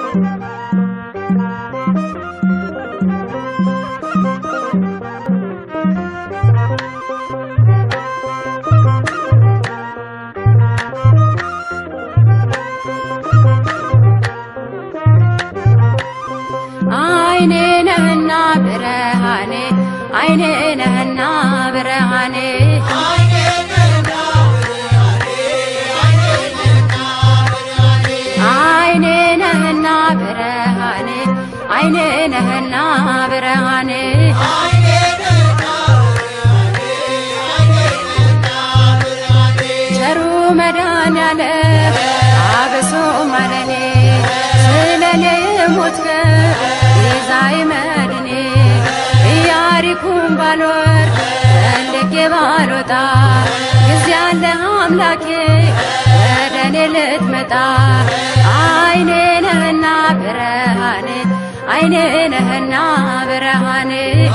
አይኔ ነህና ብርሃኔ አይኔ ነህና ብርሃኔ አይኔ ነህና ብርሃኔ አይኔ ነህና ብርሃኔ ቸሩ መድኃኔዓለም አብሶ ማለኔ ስለኔ ሞትከ ቤዛዬ መድኔ ኢያሪኮን ባልወርድ ፈልጌ ባልወጣ ጊዜ አለ አምላኬ ወደ እኔ ልትመጣ አይኔ ነህና ብርሃኔ አይኔ ነህና ብርሃኔ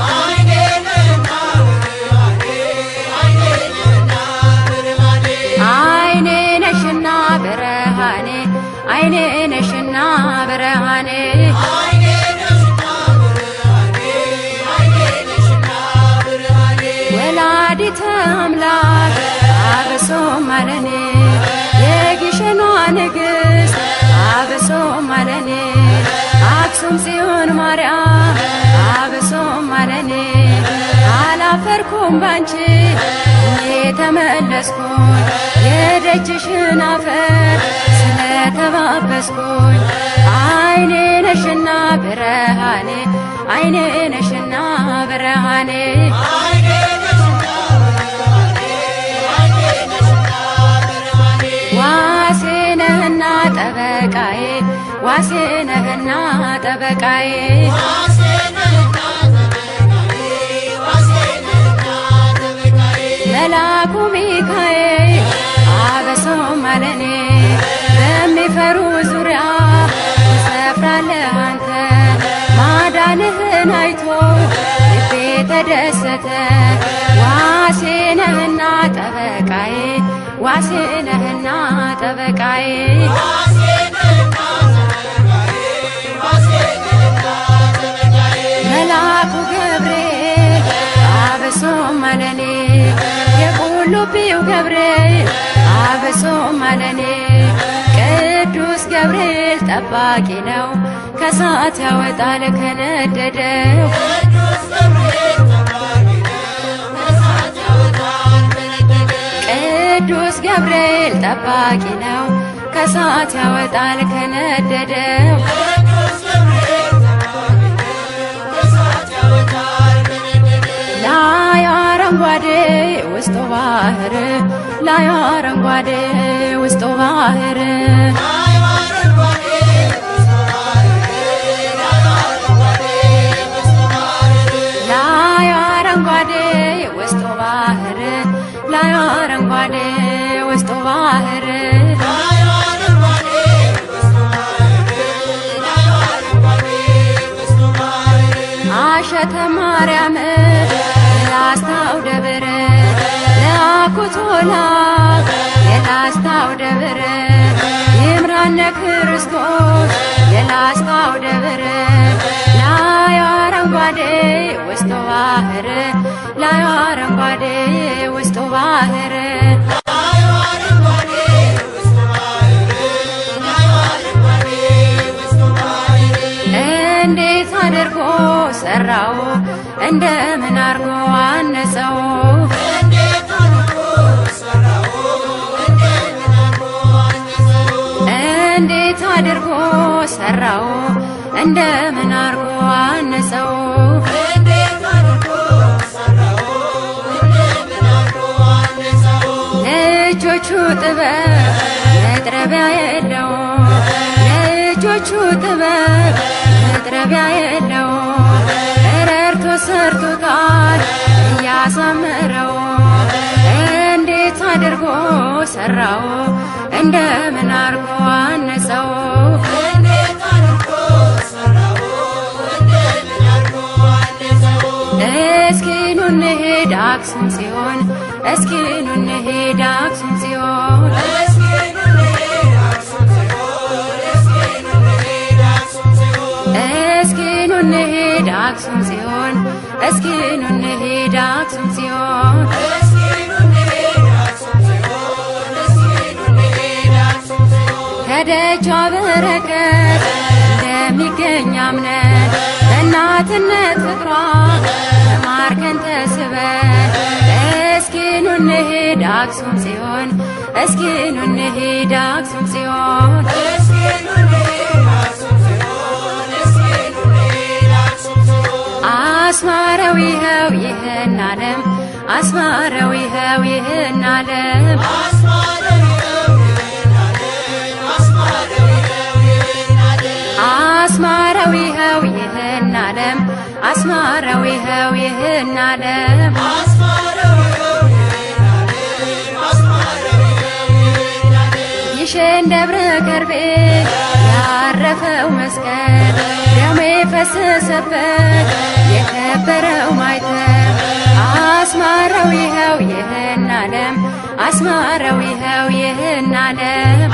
አይኔ ነሽና ብርሃኔ አይኔ ነሽና ብርሃኔ ወላዲተ አምላክ አብሶ ማለኔ የግሸኗ ንግሥት አብሶ ማለኔ አክሱም ጽዮን ማርያም አብሶ ማለኔ አላፈርኩም ባንቺ እኔ ተመለስኩኝ የደጅሽን አፈር ስለተባበስኩኝ አይኔ ነሽና ብርሃኔ አይኔ ነሽና ብርሃኔ ዋሴ ነህና ጠበቃዬ ዋሴ ነህና ጠበቃዬ መላኩ ሚካኤል አበሶ ማለኔ በሚፈሩ ዙሪያ ትሰፍራለህ አንተ ማዳንህን አይቶ ልቤ ተደሰተ ዋሴ ነህና ጠበቃዬ ዋሴ ነህና ጠበቃዬ መልአኩ ገብርኤል አብሶ ማለኔ የቁልቢው ገብርኤል አብሶ ማለኔ ቅዱስ ገብርኤል ጠባቂ ነው ከሳት ያወጣል ከነደደው ቅዱስ ገብርኤል ጠባቂ ነው ከሳት ያወጣል ከነደደው ላይ አረንጓዴ ውስጡ ባህር ላይ አረንጓዴ ውስጡ ባህር ላይ አረንጓዴ ውስጡ ባህር ላይ አረንጓዴ ውስጡ ባህር አሸተ ማርያም የላስታው ደብር ለአኩቶላ የላስታው ደብር ይምራነ ክርስቶስ የላስታው ደብር ላይ አረንጓዴ ውስጡ ባህር ላይ አረንጓዴ ውስጡ ባህር እንዴት አድርጎ ሰራው እንደምን አርጎ አነጸው እንዴት አድርጎ ሰራው እንደምን አርጎ አነጸው ለእጆቹ ጥበብ መጥረቢያ የለው ለእጆቹ ጥበብ መጥረቢያ የለው ረርቶ ሰርቶታል እያሳመረው እንዴት አድርጎ ሰራው እንደምን አርጎ አነጸው እስኪ ኑ እንሂድ አክሱም ጽዮን እስኪ ኑ እንሂድ አክሱም ጽዮን እንሂድ አክሱም ጽዮን እስኪ ኑ እንሂድ አክሱም ጽዮን ከደጇ በረከት እንደሚገኝ አምነን በእናትነት ፍቅሯ ተማርከን ተስበን እስኪ ኑ እንሂድ አክሱም ጽዮን እስኪ ኑ እንሂድ አክሱም ጽዮን አስማረው ይኸው ይህን ዓለም አስማረው ይኸው ይህን ዓለም አስማረው ይኸው ይህን ዓለም አስማረው ይኸው ይህን ዓለም ይሽን ደብረ ከርቤ ያረፈው መስቀል ደሜ ፈሰሰበት የከበረው ማይተም አስማረው ይኸው ይህን ዓለም አስማረው ይኸው ይህን ዓለም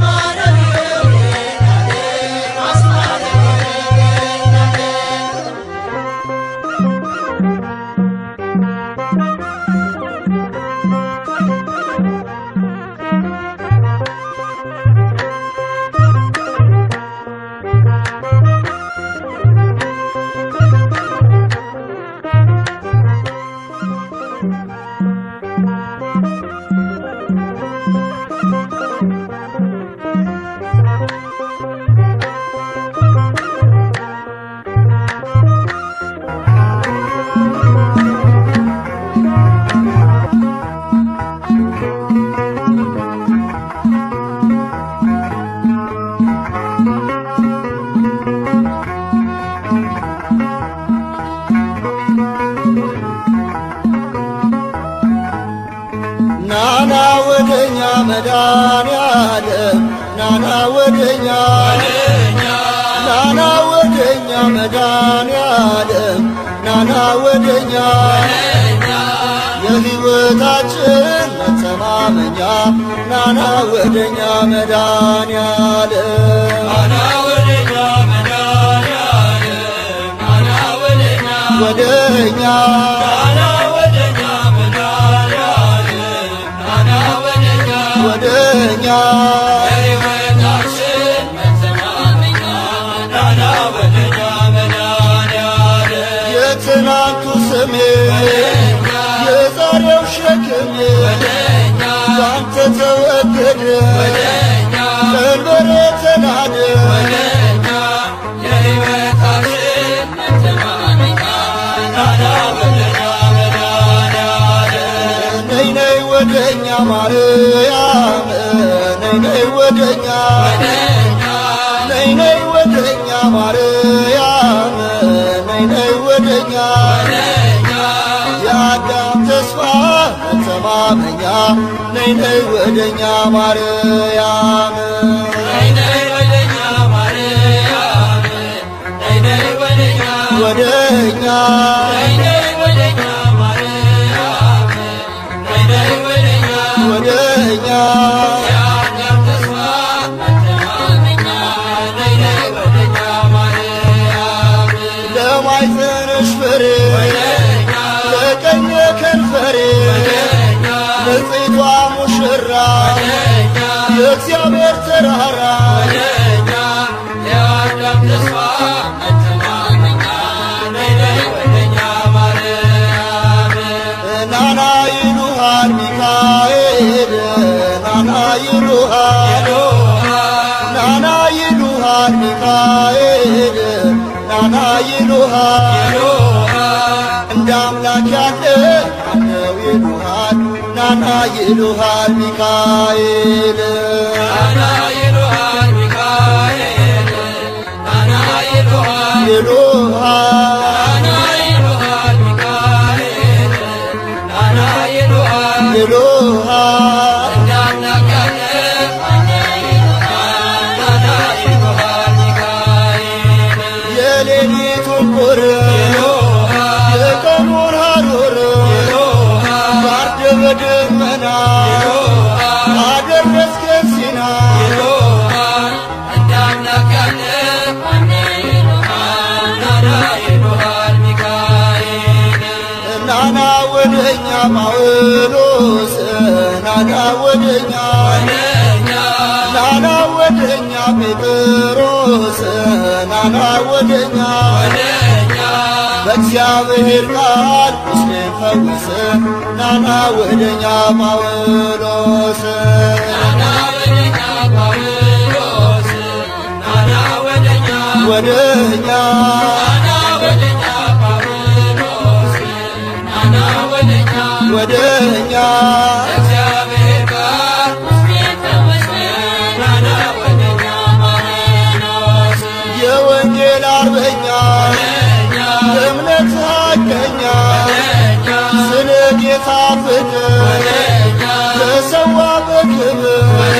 ናና ወደኛ መድኃኒዓለም ናና ወደኛ ናና ወደኛ መድኃኒዓለም ናና ወደኛ የሕይወታችን መተማመኛ ናና ወደኛ መድኃኒዓለም ወደኛ ወደኛ የትናንቱ ስሜ የዛሬው ሸክሜ ባንተ ተወገደ ቀንበሬ ተናደ ነይ ነይ ወደኛ ማርያም ነይ ነይ ወደኛ ነይ ነይ ወደኛ ማርያም ነይ ነይ ወደኛ የአዳም ተስፋ መተማመኛ ነይ ነይ ወደኛ ማርያም ወደኛ ወደኛ ለማይዘንሽ ፍሬ ለቀኝ ከንፈሬ ንጽቷ ሙሽራ የእግዚአብሔር ተራራ ናና ይሉሃል ሚካኤል ናና ይሉሃል ናና ይሉሃል ሚካኤል ናና ይሉሃል እንደ አምላክ ያለ አለው ይሉሃል ናና ይሉሃል ሚካኤል ይሉሃል ይሉሃል የሌሊቱን ቁር የቀኑን ሐሩር ጋርደ በደመና አደረስከን ሲና እንዳምላክ ያለ ወደኛ ናና ወደኛ ጴጥሮስ ናና ወደኛ በእግዚአብሔር ቃል ቁስሌን ፈውስ ናና ወደኛ ጳውሎስ ወደኛ ወደኛ የወንጌል አርበኛ እምነት ሀቀኛ ስለ ጌታ ፍቅር ተሰዋ በክብር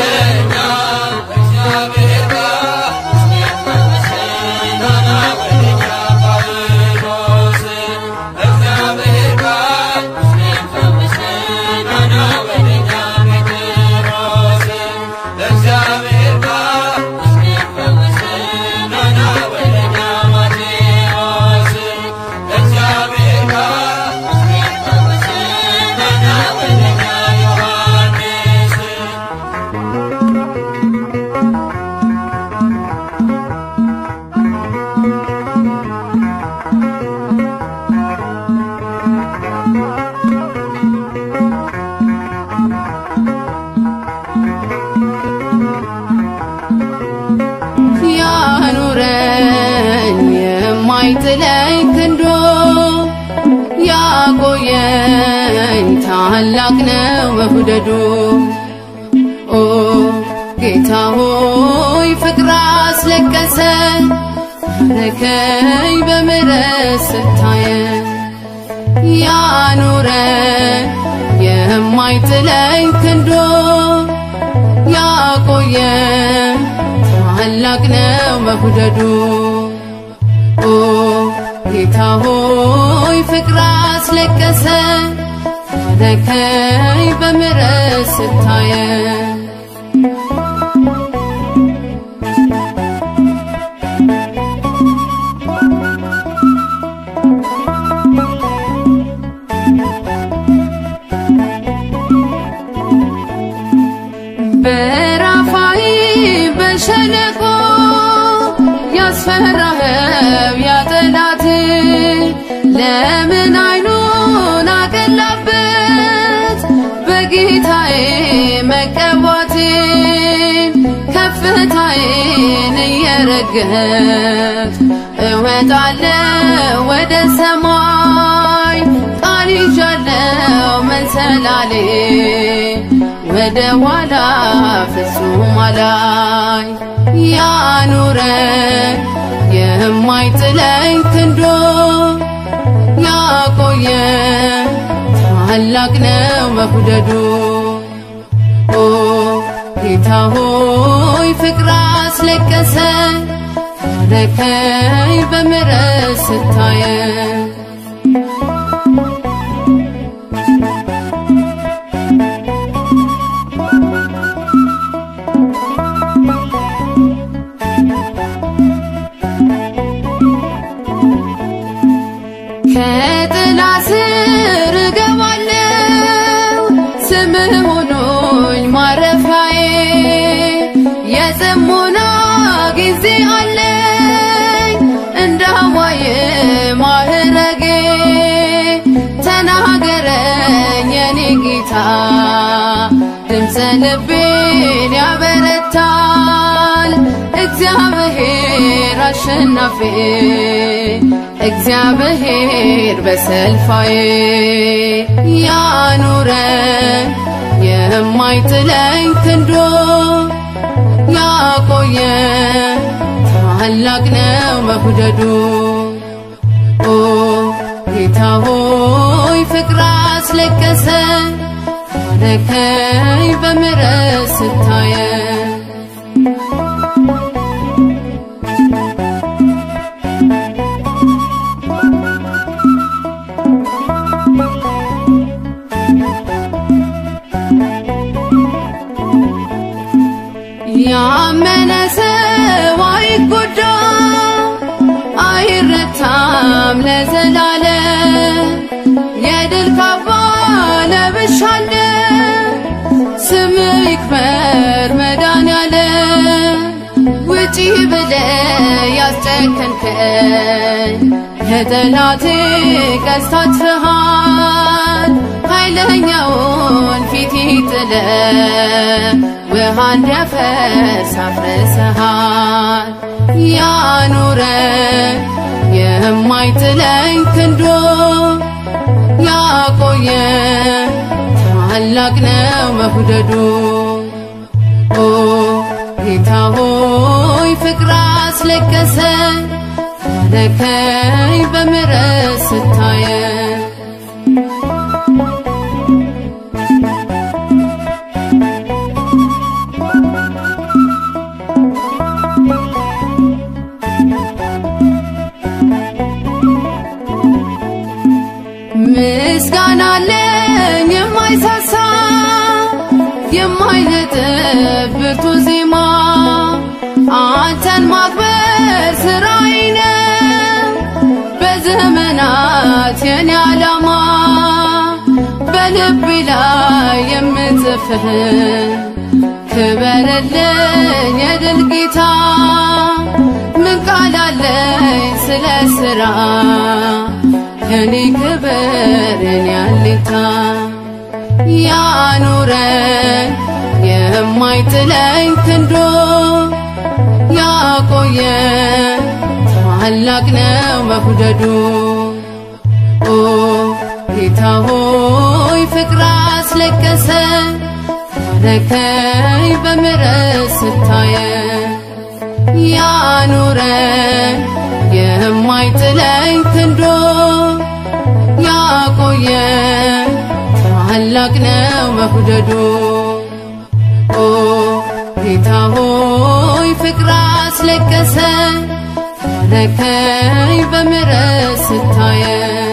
ያኑረኝ የማይጥለኝ ክንዶ ያቆየኝ ታላቅ ነው መውደዱ ኦ ጌታ ሆይ ፍቅር አስለቀሰ ረከኝ በምሕረት ስታየን ያኑረኝ የማይጥለኝ ክንዶ ያቆየኝ ታላቅ ነው መውደዱ ኦ ጌታ ሆይ ፍቅር አስለቀሰ ታረከኝ በምሕረት ስታየን በራፋይ በሸለቆ ያስፈራኸው ያጠላት ለምን አይኑን አቀላበት በጌታዬ መቀባቴ ከፍታዬን እየረገጥ እወጣለሁ ወደ ሰማይ ቃል ይዣለው መሰላሌ ወደ ኋላ ፍጹም አላይ ያኑረኝ የማይጥለኝ ክንዶ ያቆየ ታላቅ ነው መውደዱ ኦ ጌታ ሆይ ፍቅር አስለቀሰ ታረከኝ በምሕረት ስታየን ከጥላ ስር እገባለሁ ስምህ ሆኖኝ ማረፊያዬ የጽሞና ጊዜ አለኝ እንደ ሐዋዬ ማዕረጌ ተናገረኝ የኔ ጌታ ድምፀ ልቤን ያበረታል እግዚአብሔር አሸናፊ እግዚአብሔር በሰልፋዬ ያኑረኝ የማይጥለኝ ክንዶ ያቆየ ታላቅ ነው መውደዱ ኦ ጌታ ሆይ ፍቅር አስለቀሰ ታረከኝ በምሕረት ስታየን ያመነ ሰው አይጎዳ አይረታም ለዘላለም የድል ካባ ለብሻለሁ ስም ውጪ ብለ ያስጨከንከኝ የጠላቴ ቀስት አጥፍሃል ኃይለኛውን ፊት ጥለ ውሃ እንዲያፈስ አፍርሰሃል ያኑረ የማይጥለኝ ክንዶ ያቆየ ታላቅ ነው መውደዱ ኦ ጌታ ሆይ ፍቅር አስለቀሰኝ ታረከኝ በምሕረት ስታየኝ ምስጋና አለኝ የማይሳሳ የማይነጥብ ብርቱ ዜማ አንተን ማክበር ስራዬ ነው በዘመናት የኔ ዓላማ በልቤ ላይ የምጽፍህ ክበርልኝ የድል ጌታ ምን ቃል አለኝ ስለ ስራ የኔ ክብር የኔ አለኝታ ያኑረኝ የማይጥለኝ ክንዶ ያቆየ ታላቅ ነው መውደዱ ኦ ጌታ ሆይ ፍቅር አስለቀሰኝ ታረከኝ በምሕረት ስታየኝ ያኑረኝ የማይጥለኝ ክንዶ ያቆየ ታላቅ ነው መውደዱ ኦ ጌታ ሆይ ፍቅር አስለቀሰኝ ታረከኝ በምሕረት ስታየኝ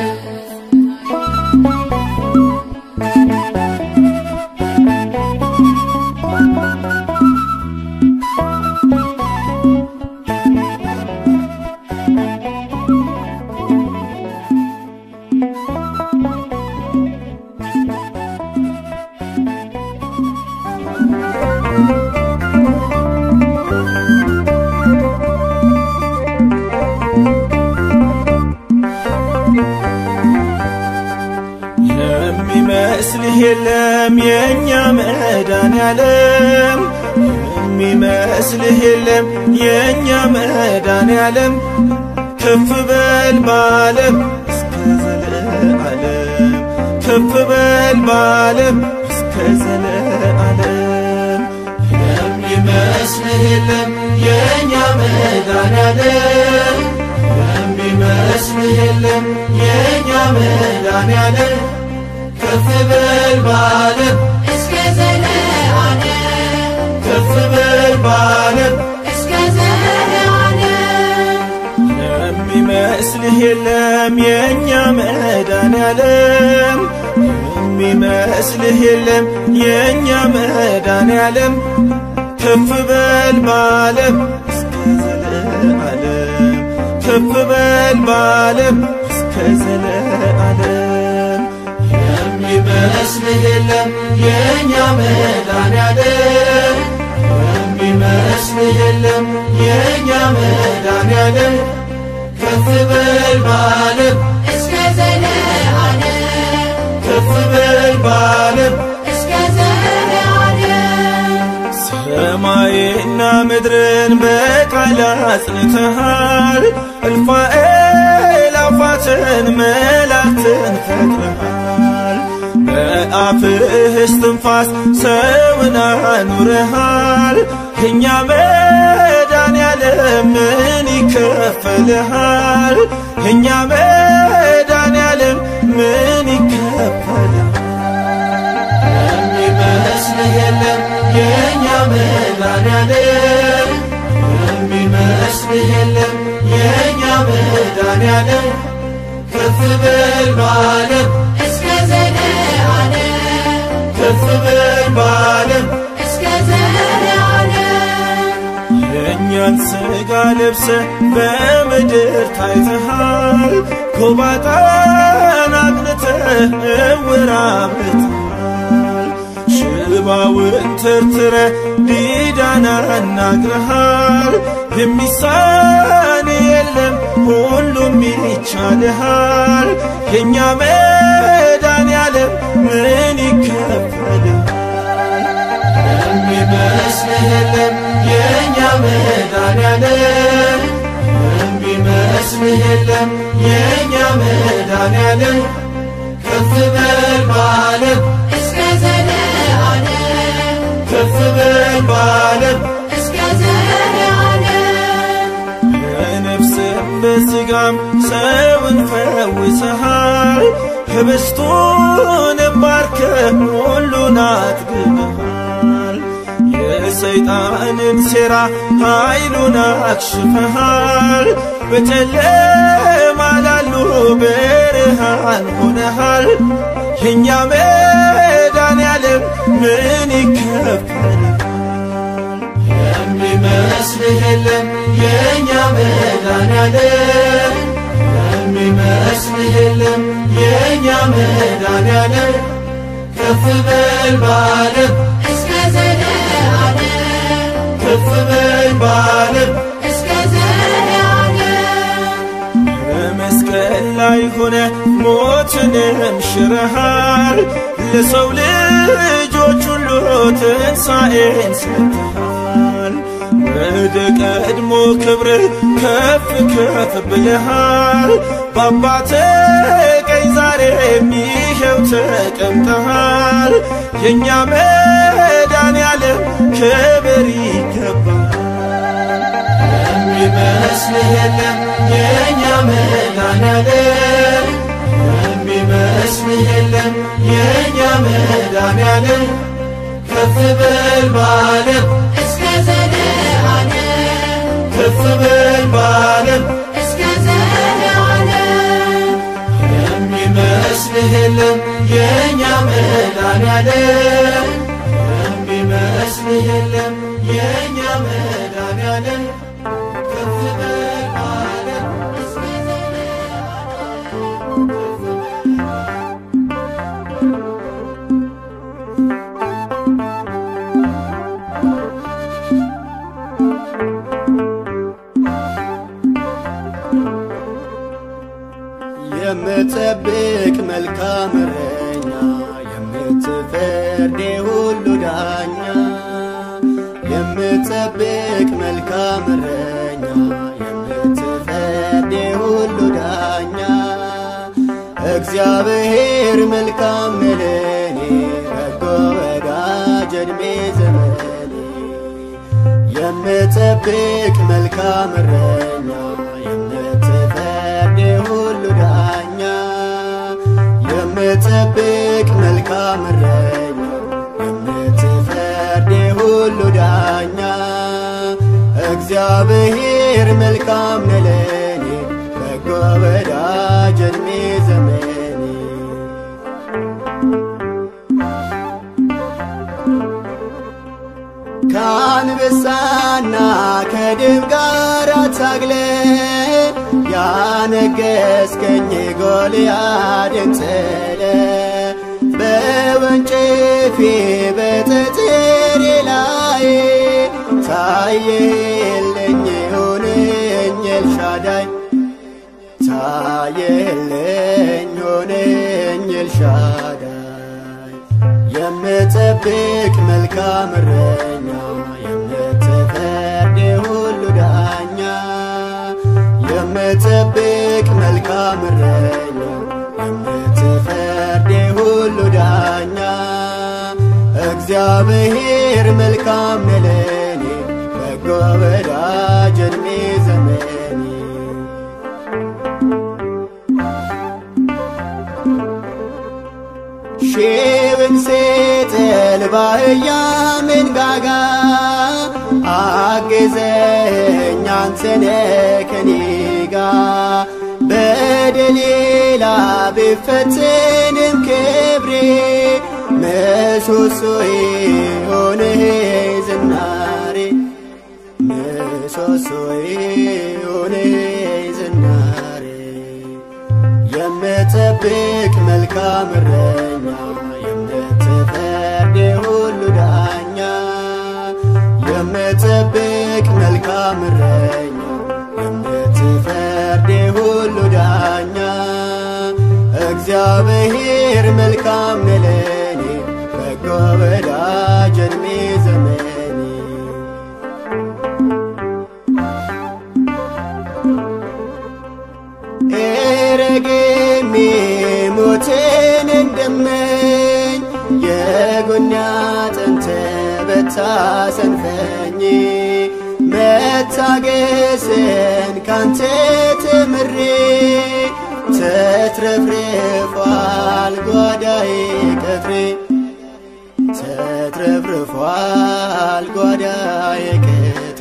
የሚመስልህ የለም የእኛ መድኃኔዓለም የሚመስልህ የለም የእኛ መድኃኔዓለም ከፍ በል በዓለም እስከ ዘለዓለም ከፍ በል በዓለም እስከ ዘለዓለም የሚመስልህ የለም የእኛ መድኃኔዓለም የሚመስልህ የለም የእኛ መድኃኔዓለም ከፍ በል በዓለም እስከ ዘለዓለም ከፍ በል በዓለም እስከ ዘለዓለም የሚመስልህ የለም የእኛ መድኃኔዓለም የሚመስልህ የለም የእኛ መድኃኔዓለም ከፍ በል በዓለም እስከ ዘለዓለም ከፍ በል በዓለም እስከ ዘለዓለም የሚመስልህ የለም የእኛ መድኃኔዓለም የሚመስልህ የለም የእኛ መድኃኔዓለም ከፍ በል በዓለም እስከ ዘለዓለም ከፍ በል በዓለም እስከ ዘለዓለም ሰማይና ምድርን በቃል አጽንተሃል፣ እልፍ አእላፋትን መላእክትን ፈጥረሃል። በአፍህ እስትንፋስ ሰውን አኑረሃል። እኛ መድኃኔዓለም ምን ይከፈልሃል? እኛ መድኃኔዓለም ምን ይከፈልሃል? የሚመስልህ የለም የእኛ መድኃኔዓለም የሚመስልህ የለም የእኛ መድኃኔዓለም ከፍ በል በዓለም እስከ ዘለዓለም ከፍ በል በዓለም እስከ ዘለዓለም የእኛን ሥጋ ለብሰ በምድር ታይተሃል። ጎባጣን አቅንተህ ዕውር አብርተሃል። ሽባውን ተርትረ ዲዳን አናግረሃል። የሚሳን የለም ሁሉም ይቻልሃል የእኛ መድኃኔዓለም ምን ይከፈልሃል የሚመስልህ የለም የእኛ መድኃኔዓለም የሚመስልህ የለም የእኛ መድኃኔዓለም ከፍ በል በዓለም እስከ ዘለዓለም ከፍ በል በዓለም እስከ ዘለዓለም በነፍስም በሥጋም ሰውን ፈውሰሃል ህብስቱን ባርከ ሁሉን አጥግበሃል የሰይጣንን ሴራ ኃይሉን አክሽፈሃል በጨለማ ላሉ ብርሃን ሆነሃል የእኛ መድኃኔዓለም ምን ይከፈልሃል የሚመስልህ የለም የእኛ መድኃኔዓለም የሚመስልህ የለም የእኛ መድኃኔዓለም ከፍ በል በዓለም እስከ ዘለዓለም ከፍ በል በዓለም እስከ ዘለዓለም በመስቀል ላይ ሆነ ሞትንም ሽረሃል ለሰው ልጆች ሁሉ ትንሣኤን ሰጥተሃል ወደ ቀድሞ ክብር ከፍ ከፍ ብለሃል በአባተ ቀኝ ዛሬም ይኸው ተቀምጠሃል የእኛ መድኃኔዓለም ክብር ይገባል የሚመስልህ የለም የእኛ መድኃኔዓለም የሚመስልህ የለም የእኛ መድኃኔዓለም ከፍ በል በዓለም እስከ ዘለዓለም ከፍ በል በዓለም እስከ ዘለዓለም የሚመስልህ የለም የእኛ መድኃኔዓለም የሚመስልህ የለም የእኛ መድኃኔዓለም ከፍ በል በዓለም እስከ የምጠብቅ መልካም እረኛ የምትፈርድ ሁሉ ዳኛ የምጠብቅ መልካም እረኛ የምትፈርድ ሁሉ ዳኛ እግዚአብሔር መልካም ነለኔ በጎ ወዳጅ ዕድሜ ዘመኔ የምጠብቅ መልካም እረኛ የምትፈርድ ሁሉ ዳኛ የምጠብቅ መልካም እረኛ የምትፈርድ ሁሉ ዳኛ እግዚአብሔር መልካም ነለኔ በጎ ወዳጅ ዕድሜ ዘመኔ ከአንበሳና ከድብ ጋር ታግለ ያነገስከኝ ጎልያድን ጥለ በወንጭፌ በጠጥሬ ላይ ታየልኝ ሆነኝ ኤልሻዳይ ታየልኝ ሆነኝ ኤልሻዳይ የምጠብቅ መልካም እረኛ የምትፈርድ ሁሉ ዳኛ የምጠብቅ መልካም እረኛ የምትፈርድ ሁሉ ዳኛ እግዚአብሔር መልካም ነለኔ በጎ ወዳጅ ዕድሜ ዘመኔ ሺውን ሴጥል ባህያ መንጋጋ አግዘኝ አንተነ ከኔ ጋ በደሌላ ብፈትንም ክብሬ ምሰሶዬ ሆነህ ዝናሬ ምሰሶዬ ሆነህ ዝናሬ የምጠብቅ መልካም እረኛ የምትፈርድ ሁሉ ዳኛ የምጠብቅ መልካም እረኛ እረኛ የምትፈርድ ሁሉ ዳኛ እግዚአብሔር መልካም ነው ለኔ በጎ ወዳጅ ዕድሜ ዘመኔ ኤረጌሜ ሞትን እንደመኝ የጎኔ አጥንት በታሰንፈኝ መታገስን ካንተ ተምሬ ተትረፍርፏል ጓዳዬ ቅጥሬ ተትረፍርፏል ጓዳዬ ቅጥሬ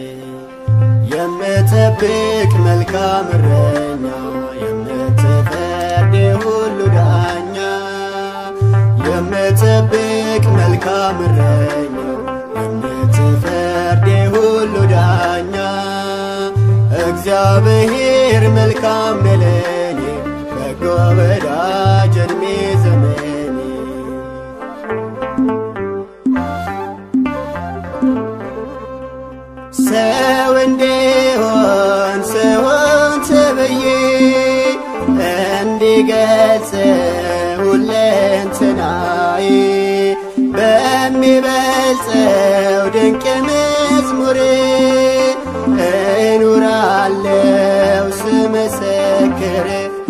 የምጠብቅ መልካም እረኛ የምትፈርድ ሁሉ ዳኛ የምጠብቅ መልካም እረኛ የምትፈርድ ሁሉ ዳኛ እግዚአብሔር መልካም ነው ለኔ በጎ ወዳጅ ዕድሜ ዘመኔ ሰው እንዲሆን ሰውን ተብዬ እንዲገልጽ ሁለንትናዬ በሚበልጸው ድንቅ መዝሙር እኖራለው ስመሰክር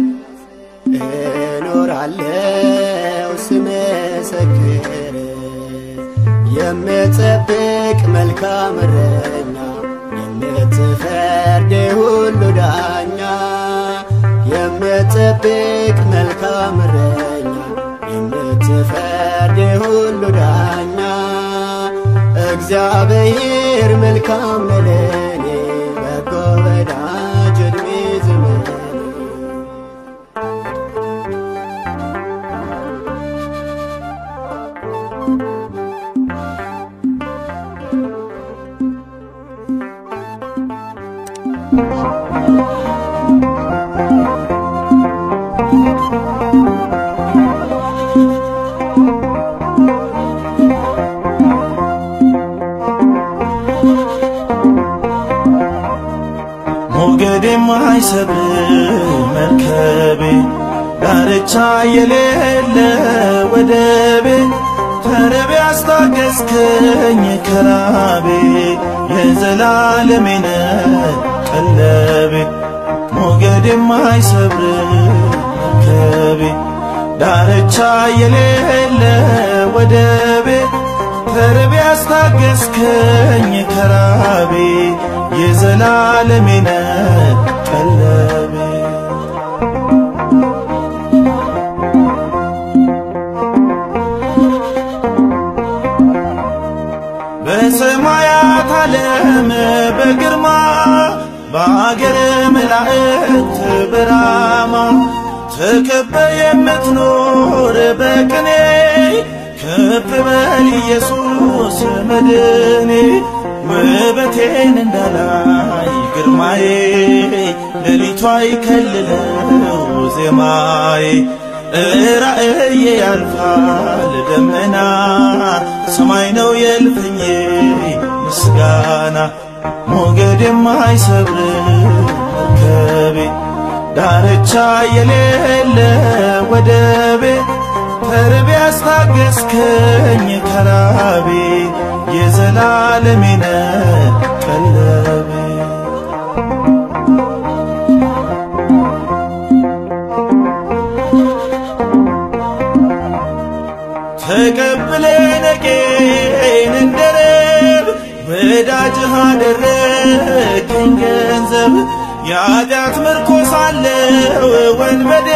እኖራለው ስመሰክር የምጠብቅ መልካም እረኛ የምትፈርድ ሁሉ ዳኛ የምጠብቅ መልካም እረኛ የምትፈርድ ሁሉ ዳኛ እግዚአብሔር መልካም ነው ለኔ በጎ ወዳጅ ዕድሜ ዘመኔ ሞገድ የማይሰብር መርከቤ ዳርቻ የሌለ ወደቤ ተረቤ አስታገስከኝ ከራቤ የዘላለሜነ ቀለቤ ሞገድ የማይሰብር መርከቤ ዳርቻ የሌለ ወደቤ ተርቤ አስታገስከኝ ከራቤ የዘላለሜነ ቀለቤ በሰማያት ዓለም በግርማ በአገር መላእክት በራማ ተከበ የምትኖር በቅኔ ከፍ በል ኢየሱስ መድኔ ውበቴን እንዳላይ ግርማዬ ሌሊቷ ይከልለው ዜማዬ ራእዬ ያልፋል ደመና ሰማይ ነው የልፍኜ ምስጋና ሞገድ የማይሰብር መርከቤ ዳርቻ የሌለ ወደቤ ተርቤ አስታገስከኝ ከራቤ የዘላለሜነ ቀለቤ ተቀብለ ነቄን እንደረብ ወዳጅህ አደረግኝ ገንዘብ የኃጢአት ምርኮ ሳለው ወንበዴ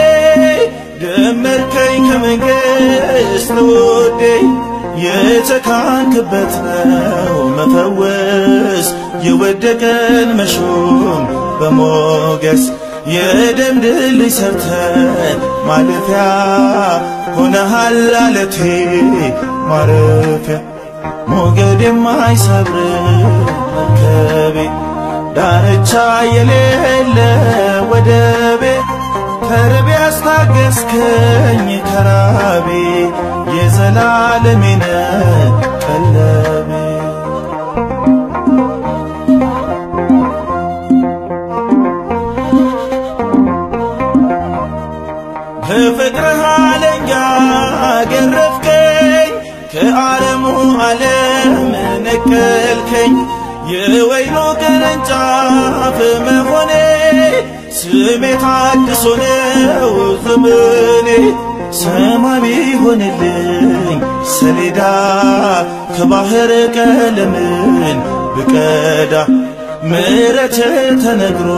ደመርከኝ ከመንግሥት ውዴ የተካንክበት ነው መፈወስ የወደቀን መሾም በሞገስ የደም ድልድይ ሰርተን ማለፊያ ሆነሃል አለቴ ማረፊያ ሞገድ የማይሰብር መርከቤ ዳርቻ የሌለ ወደቤ ተርቤ አስታገስከኝ ከራቤ የዘላለሜነ ቀለቤ በፍቅርህ አለንጋ ገረፍከኝ ከዓለሙ ዓለም ነቀልከኝ የወይኑ ቅርንጫፍ መሆኔ ስሜ ታድሶ ነው ዘመኔ ሰማይ ቢሆንልኝ ሰሌዳ ከባህር ቀለምን ብቀዳ ምሕረት ተነግሮ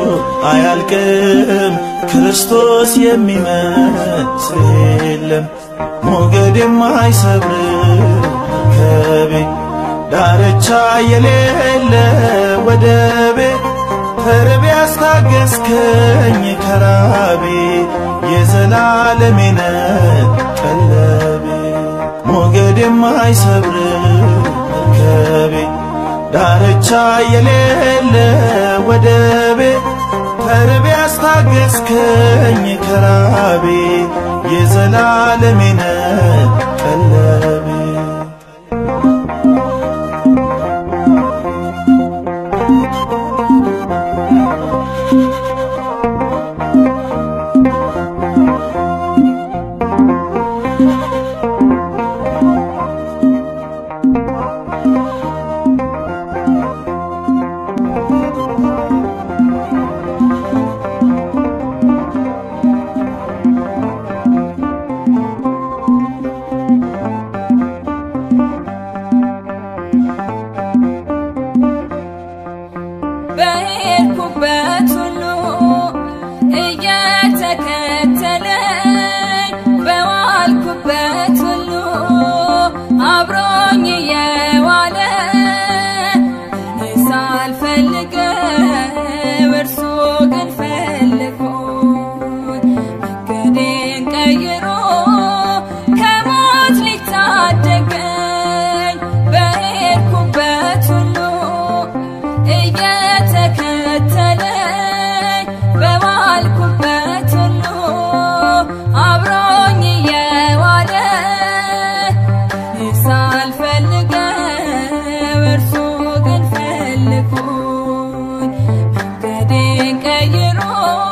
አያልቅም ክርስቶስ የሚመስል የለም ሞገድ የማይሰብር ከቤ ዳርቻ የሌለ ወደቤ ተርቤ ያስታገስከኝ ከራቤ የዘላለሜነ ቀለቤ ሞገድ የማይሰብር ከቤ ዳርቻ የሌለ ወደቤ ተርቤ ያስታገስከኝ ከራቤ የዘላለሜነ ቀለቤ በሄድኩበት ሁሉ እየተከተለኝ በዋልኩበት ሁሉ አብሮኝ እየዋለ እኔ ሳልፈልገው እርሱ ግን ፈልጎኝ መንገዴን ቀይሮ ከሞት ሊታደገኝ በሄድኩበት ሁሉ እየተከተለኝ በዋልኩበት ሁሉ አብሮኝ እየዋለ እኔ ሳልፈልገው እርሱ ግን ፈልጎኝ መንገዴን ቀይሮ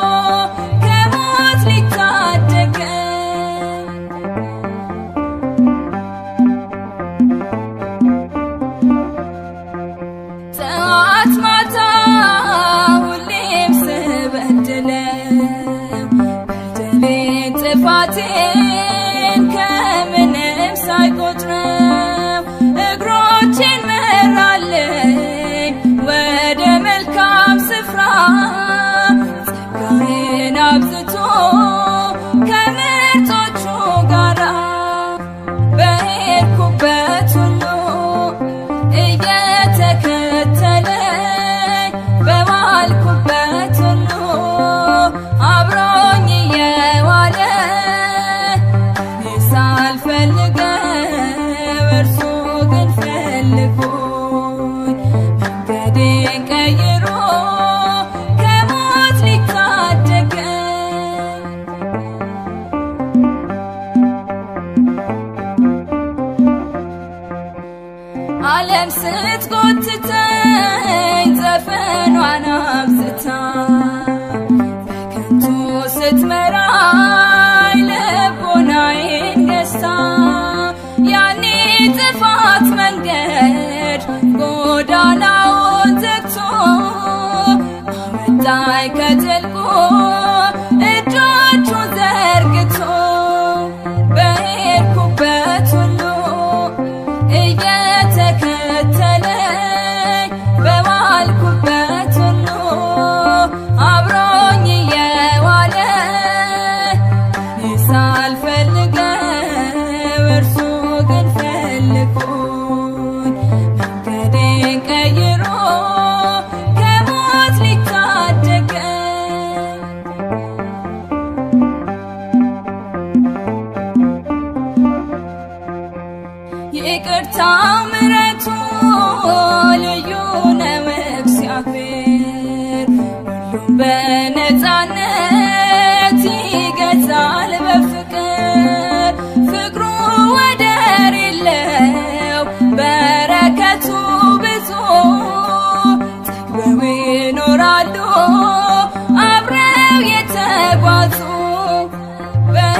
ከሞት ሊታደገኝ ጠዋት ማታ ሁሌም ስበድለው በደሌን ጥፋቴን ከምንም ሳይቆጥረው እግሮቼን መራለኝ ወደ መልካም ስፍራ ጸጋዬን አብዝቶ ከምርጦቹ ጋራ በሄድኩበት ሁሉ እየተከተለኝ በዋልኩበት ሁሉ አብሮኝ እየዋለ እኔ ሳልፈልገው እርሱ ግን ፈልጎኝ መንገዴን ቀይሮ ከሞት ሊታደገኝ ዓለም ስትጎትተኝ ዘፈኗን አብዝታ በከንቱ ስትመራኝ ልቦናዬን ገዝታ ያኔ ጥፋት መንገድ ጎዳናውን ዘግቶ አመጣኝ ከጥልቁ እጆቹን ዘርግቶ በሄድኩበት ሁሉ እየተከተለኝ በዋልኩበት ሁሉ አብሮኝ እየዋለ እኔ ሳልፈልገው እርሱ ግን ፈልጎኝ መንገዴን ቀይሮ ከሞት ሊታደገኝ ይቅርታው ምሕረቱ ልዩ ነው እግዚአብሔር ሁሉም በነፃነት ይገዛል በፍቅር ፍቅሩ ወደር የለው በረከቱ ብዙ ጠግበው ይኖራሉ አብረው የተጓዙ በ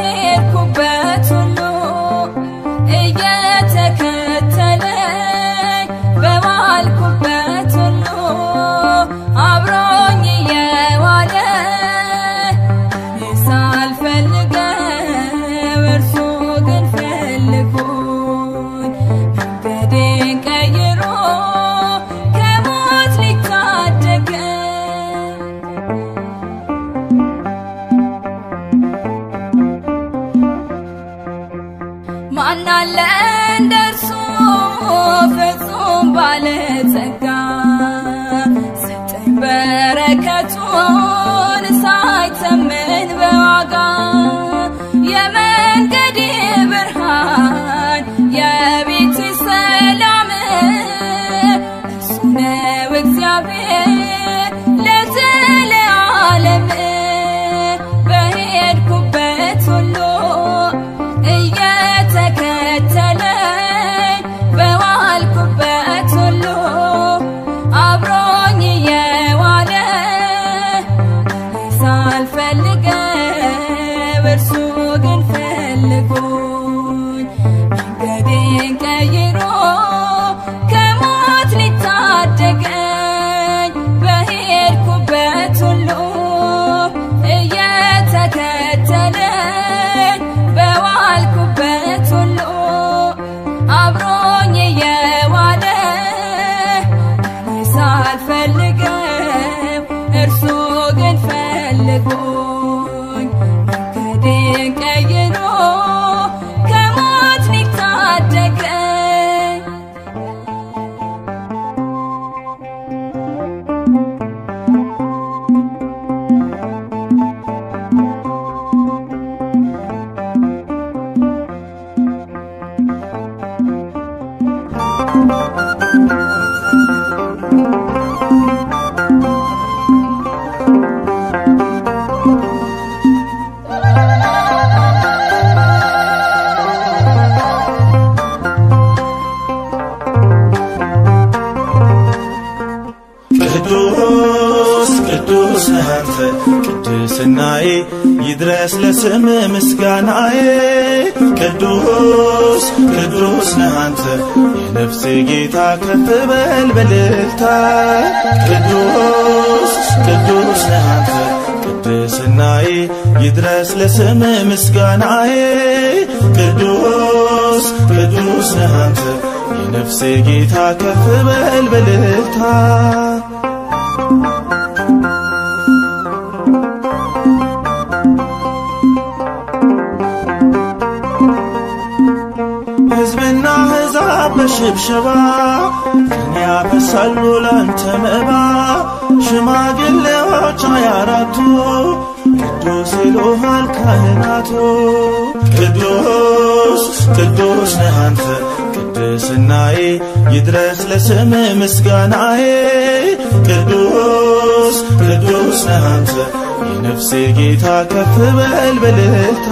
ማናለ እንደርሱ ፍጹም ባለጸጋ ሰጠኝ በረከቱን ሳይተመን በዋጋ የመንገዴ ብርሃን የቤቴ ሰላም እርሱ ነው እግዚአብሔር ለዘለዓለም በሄድኩበት ሁሉ እየተከተለኝ በዋልኩበት ሁሉ አብሮኝ እየዋለ ሳልፈልገው እርሱ ግን ፈልጎኝ መንገዴን ቀይሮ ከሞት ሊታደገኝ በሄድኩበት ሁሉ እየተከተለኝ በዋልኩበት ሁሉ አብሮኝ እየዋለ እኔ ሳልፈልገው እርሱ ግን ፈልጎኝ መንገዴን ቀይሮ ከሞት ሊታደገኝ ቅዱስ ቅዱስ ነህ አንተ ቅድስናዬ ይድረስ ለስም ምስጋናዬ ቅዱስ ቅዱስ ነህ አንተ የነፍሴ ጌታ ከፍ በል በልልታ ቅዱስ ቅዱስ ነህ አንተ ቅድስናዬ ይድረስ ለስም ምስጋናዬ ቅዱስ ቅዱስ ነህ አንተ የነፍሴ ጌታ ከፍ በል በልልታ ሕዝብና ሕዛብ በሽብሸባ ቀን ያፈሳሉ ላንተ መባ ሽማግሌዎች ሃያ አራቱ ቅዱስ ይሉሃል ካህናቱ ቅዱስ ቅዱስ ነህ አንተ ቅድስናዬ ይድረስ ለስም ምስጋናዬ ቅዱስ ቅዱስ ነህ አንተ የነፍሴ ጌታ ከፍ በል በልልታ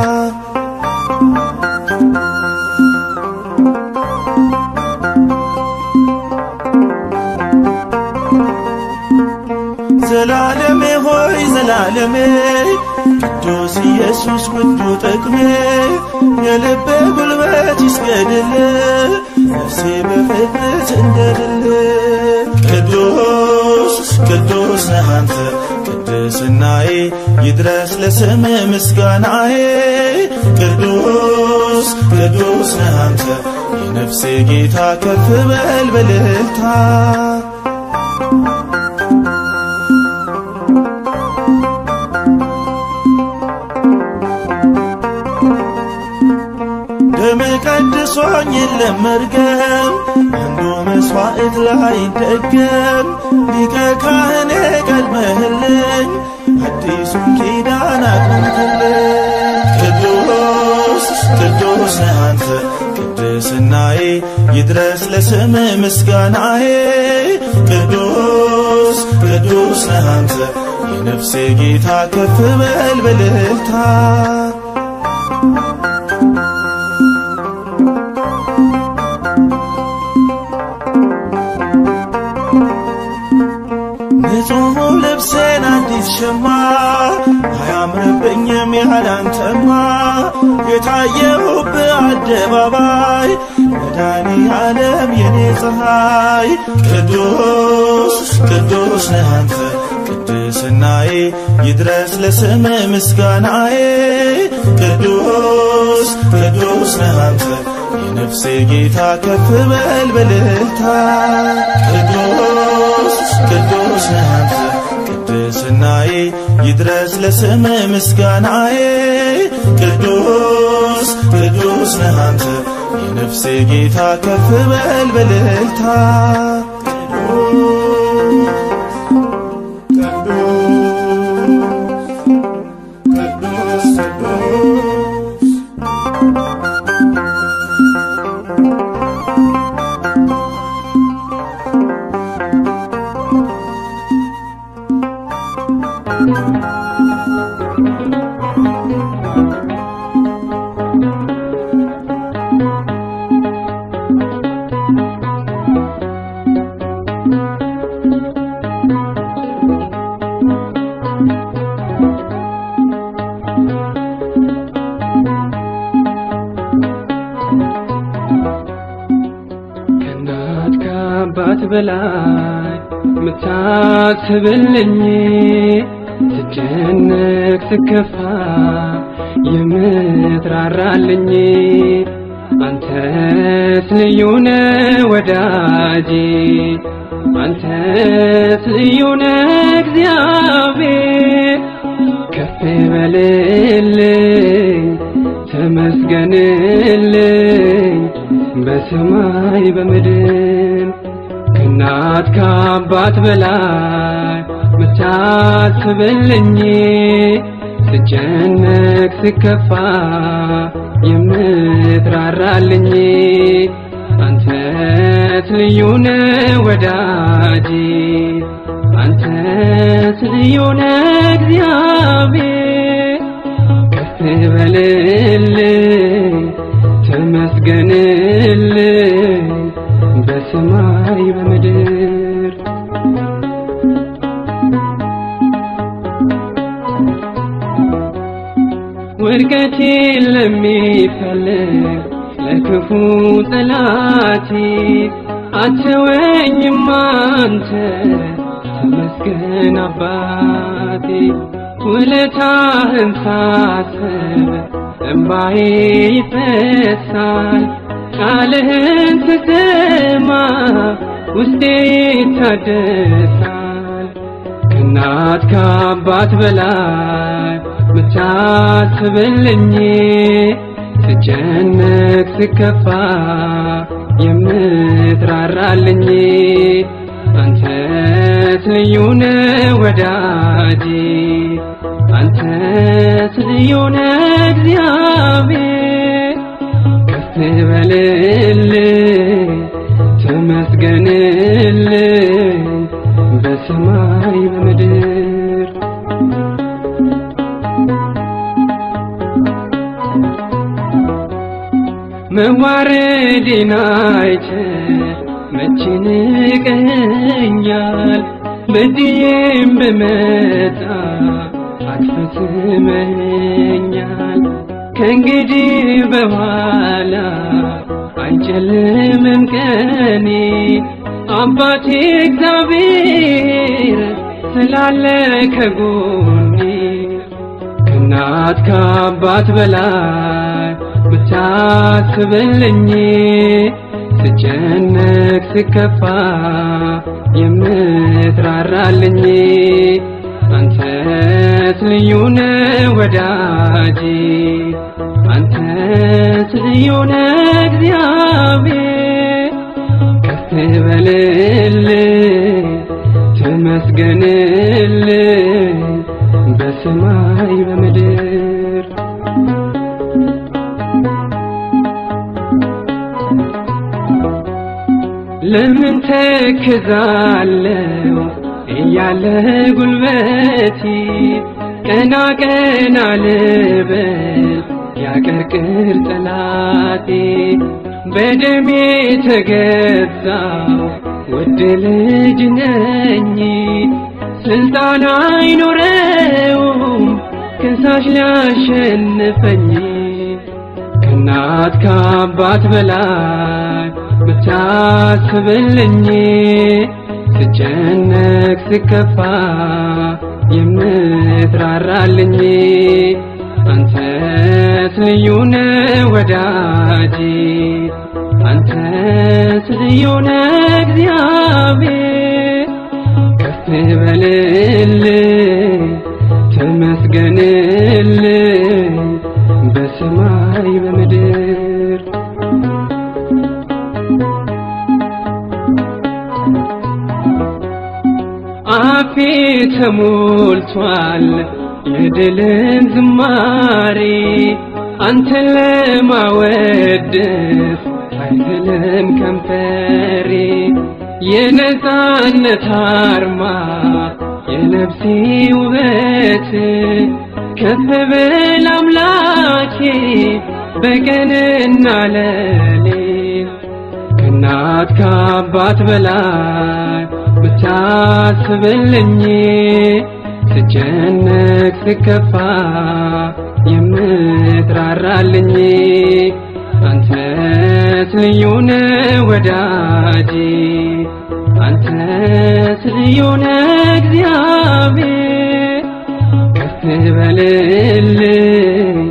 ዘላለሜ ሆይ ዘላለሜ ቅዱስ ኢየሱስ ውዱ ጥቅሜ የልቤ ጉልበት ይስገድል ነፍሴ በፍቅር ትንደድል ቅዱስ ቅዱስ ነህ አንተ ቅድስናዬ ይድረስ ለስም ምስጋናዬ ቅዱስ ቅዱስ ነህ አንተ የነፍሴ ጌታ ከፍ በል በልልታ ደም ቀድሶኝ የለም መርገም አንዱ መስዋዕት ላይ ደገም ሊቀ ካህኔ ቀድመህልኝ አዲሱን ኪዳን አቅንትልኝ ቅዱስ ቅዱስ ነህ አንተ ቅድስናዬ ይድረስ ለስም ምስጋናዬ ቅዱስ ቅዱስ ነህ አንተ የነፍሴ ጌታ ከፍ በል በልልታ ንጹሕ ልብሴን አዲስ ሸማ አያምርብኝም ያላንተማ የታየሁብህ አደባባይ መድኃኔ ዓለም የኔ ፀሐይ ቅዱስ ቅዱስ ነህ አንተ ቅድስናዬ ይድረስ ለስም ምስጋናዬ ቅዱስ ቅዱስ ነህ አንተ የነፍሴ ጌታ ከፍ በል በልልታ ቅዱስ ቅዱስ ነህ አንተ ቅድስናዬ ይድረስ ለስም ምስጋናዬ ቅዱስ ቅዱስ ቅዱስ ነህ አንተ የነፍሴ ጌታ ከፍ በል በልልታ ቅዱስ ቅዱስ ከእናት ከአባት በላይ ምታስብልኝ ስጨነቅ ስከፋ የምትራራልኝ አንተስ ልዩ ነህ ወዳጄ አንተስ ልዩ ነህ እግዚአብሔር ከፍ በልልኝ ተመስገንልኝ በሰማይ በምድር ከእናት ከአባት በላይ ምታስብልኝ ስጨነቅ ስከፋ የምትራራልኝ አንተስ ልዩ ነህ ወዳጄ አንተስ ልዩ ነህ እግዚአብሔር ከፍ በልልኝ ተመስገንልኝ በሰማይ በምድር ውድቀቴን ለሚፈልግ ለክፉ ጠላቴ አትወኝም አንተ ተመስገን አባቴ ውለታህን ሳስብ እምባዬ ይፈሳል ቃልህን ስሰማ ውስጤ ይታደሳል ከእናት ከአባት በላይ ምታስብልኝ ስጨነቅ ስከፋ የምትራራልኝ አንተስ ልዩ ነህ ወዳጄ አንተስ ልዩ ነህ እግዚአብሔር ከፍ በልልኝ ተመስገንልኝ በሰማይ በምድር መዋረዴን አይተህ መቼ ንቀኸኛል? በድዬም ብመጣ አትፈጽመኛል። ከእንግዲህ በኋላ አይጨልምም ቀኔ አባቴ እግዚአብሔር ስላለ ከጎኔ ከእናት ከአባት በላይ ብታስብልኝ ስጨነቅ ስከፋ የምትራራልኝ አንተስ ልዩ ነህ ወዳጄ አንተስ ልዩ ነህ እግዚአብሔር ከፍ በልልኝ ተመስገንልኝ በሰማይ በምድር ለምን ተክዛለው እያለ ጉልበቴ ቀና ቀና ልበል ያቀርቅር ጠላቴ በደሜ ተገዛው ውድ ልጅ ነኝ ስልጣን አይኖረውም ከሳሽ ሊያሸንፈኝ ከእናት ከአባት በላይ ብታስብልኝ ስጨነቅ ስከፋ የምትራራልኝ አንተስ ልዩ ነህ ወዳጄ አንተስ ልዩ ነህ እግዚአብሔር ከፍ በልልኝ ተመስገንልኝ በሰማይ በምድር ሞልቷል የድልን ዝማሬ አንተን ለማወደስ አይዝልም ከንፈሬ የነፃነት አርማ የነፍሴ ውበት ከፍ ብል አምላኬ በቀንና ሌሊት ከእናት ከአባት በላይ ብታስብልኝ ስጨነቅ ስከፋ የምትራራልኝ አንተስ ልዩ ነህ ወዳጄ አንተስ ልዩ ነህ እግዚአብሔር ከፍ በልልኝ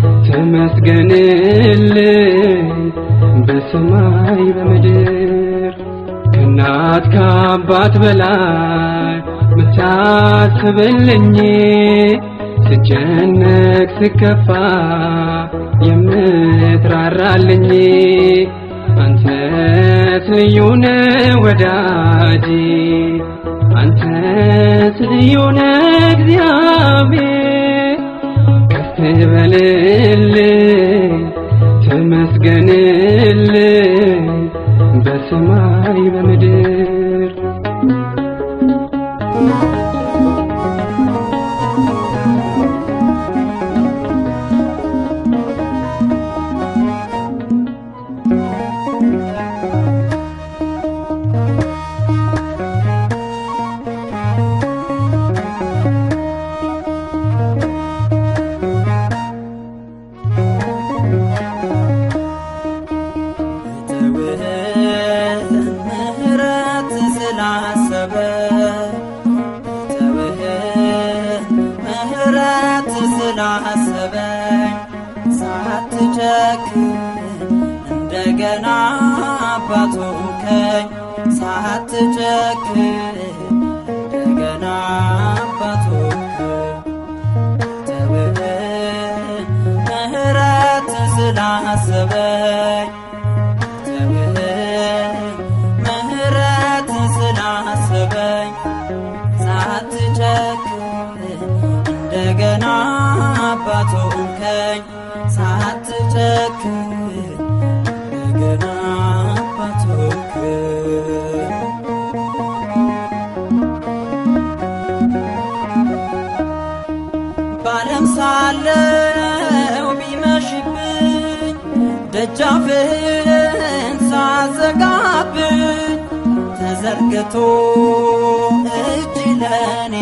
ተመስገንልኝ በሰማይ በምድር ከእናት ከአባት በላይ ምታስብልኝ ስጨነቅ ስከፋ የምትራራልኝ አንተስ ልዩ ነህ ወዳጄ አንተስ ልዩ ነህ እግዚአብሔር ከፍ በልልኝ ተመስገንልኝ በሰማይ በምድር ተውህን ምህረት ስላሰበ ተውህን ምህረት ስላሰበኝ ሳትጨክን እንደገና አባቶከኝ ሳትጨክን እንደገና አባቶከኝ ተውህን ምህረት ስላሰበኝ ተውህን ምህረት ስላሰበኝ ሳትጨክን እንደገና አባት ሆንከኝ ሳትጨክን እንደገና አባት ሆንከኝ ባለም ሳለው ቢመሽብኝ ደጃፍህን ሳዘጋብኝ ተዘርግቶ እጅ ለኔ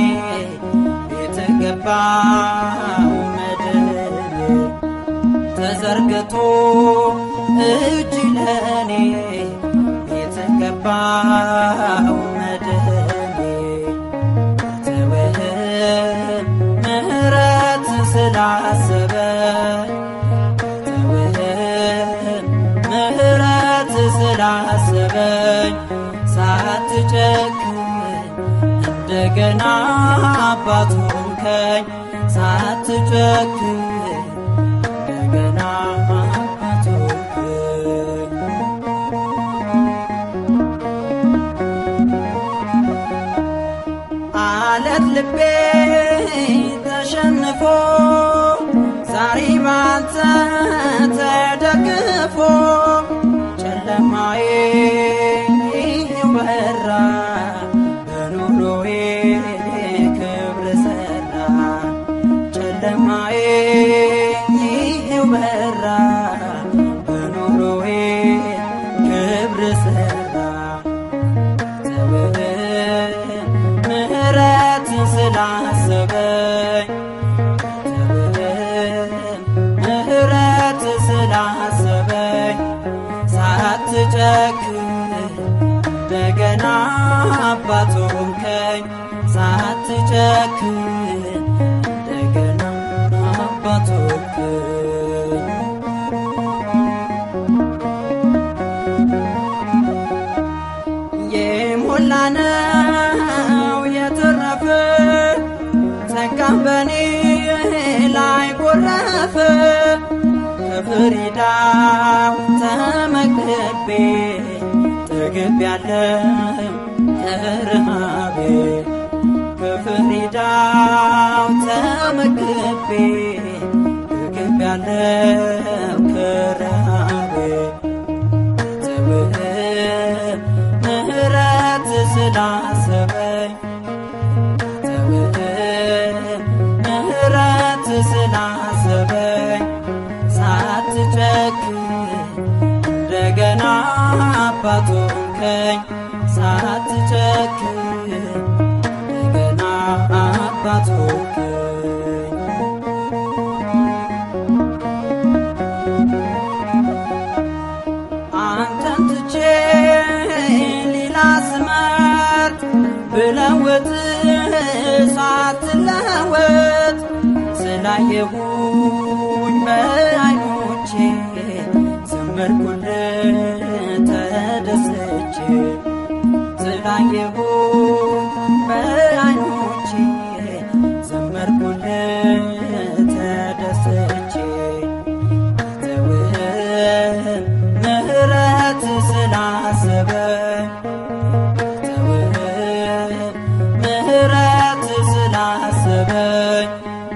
የተገባው መድን ተዘርግቶ እጅ ለኔ የተገባው መድን ተውህን ምህረት ስላሰበ ተውህን ምህረት ስላሰበኝ ሳትጨክን እንደገና አባት ሆንከኝ ሳትጨክን እንደገና አባት ሆንከኝ አለት ልቤ ተሸንፎ ዛሬ ባንተ ተደግፎ ጨለማዬ በራ በኑሮዬ ክብር ሰራ ጨለማዬ በራ በኑሮዬ ክብር ሰራ ተውህን ምህረት ስላሰበኝ ተውህን ምህረት ስላሰበኝ ሳትጨክን እንደገና አባት ሆንከኝ ሳትጨክን እንደገና አባት ሆንከኝ የሞላነው የተረፈ ጸጋ በኔ ላይ ጎረፈ ከፍሪዳው ተመግቤ ጠግቤያለሁ ከረሃቤ ከፍሪዳው ተመግቤ እግብ ያለው ከረሃቤ ተውህብ ምህረት ስላሰበኝ ተውህብ ምህረት ስላሰበኝ ሳትጨክን እንደገና አባት ሆንከኝ ሳትጨክን እንደገና አባት ሆንከኝ አንተን ትቼ ሌላ ስመርጥ ብለውጥ ሳትለወጥ ስላየሁኝ በዓይኖቼ ዘመርኩልህ ተደስቼ ስላየሁኝ በዓይኖቼ ዘመርኩልህ ተደስቼ ተውህብ ምህረት ስላሰበኝ ተውህብ ምህረት ስላሰበኝ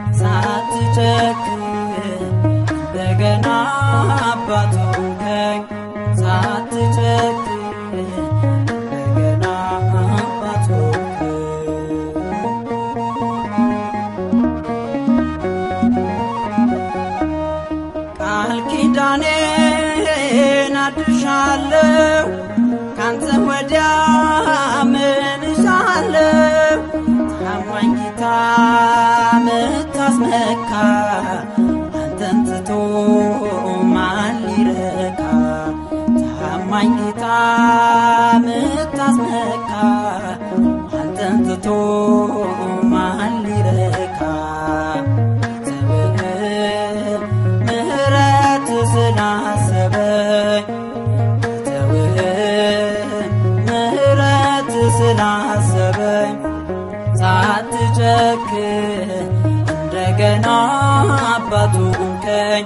ሳትጨክን እንደገና አባት ሆንከኝ ሳትጨክን እንደገና አባት ሆንከኝ ቃል ኪዳኔን አድሻለሁ ካንተ ወዲያ ምን እሻለሁ ታማኝ ጌታ ምታስመካ አንተን ትቶ ማን ሊረካ ታማኝ ጌታ ምታስመካ አንተን ትቶ ማን ሊረካ ተውህብ ምህረት ስላሰበኝ ተውህብ ምህረት ስላሰበኝ ሳትጨክን እንደገና አባቱ ሆንከኝ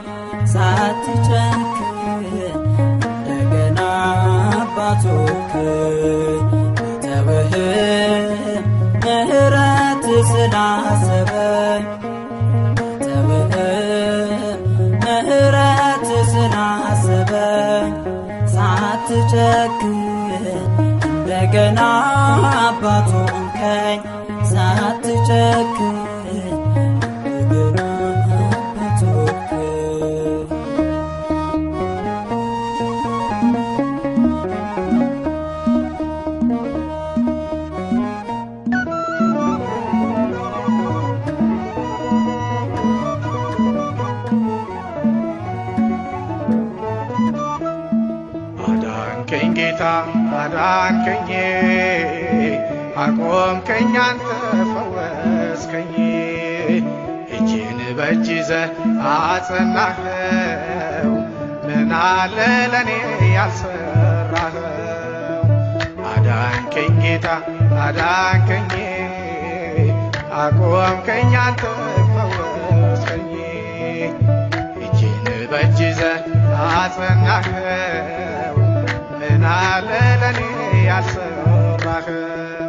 ሳትጨክን እንደገና አባቱ ሆንከኝ ተውህብ ምህረት ስላሰበኝ ተውህብ ምህረት ስላሰበኝ ሳትጨክን እንደገና አባት ሆንከኝ ሳትጨክን እንደገና አባት ሆንከኝ አዳንከኝ ጌታ አዳንከኝ አቆምከኝ አንተ ፈወስከኝ እጅን በእጅ ይዘህ አጸናኸው ምን አለ ለእኔ ያልሰራኸው አዳንከኝ ጌታ አዳንከኝ አቆምከኝ አንተ ፈወስከኝ እጅን በእጅ ይዘህ አጸናኸው ምን አለ ለእኔ ያልሰራኸው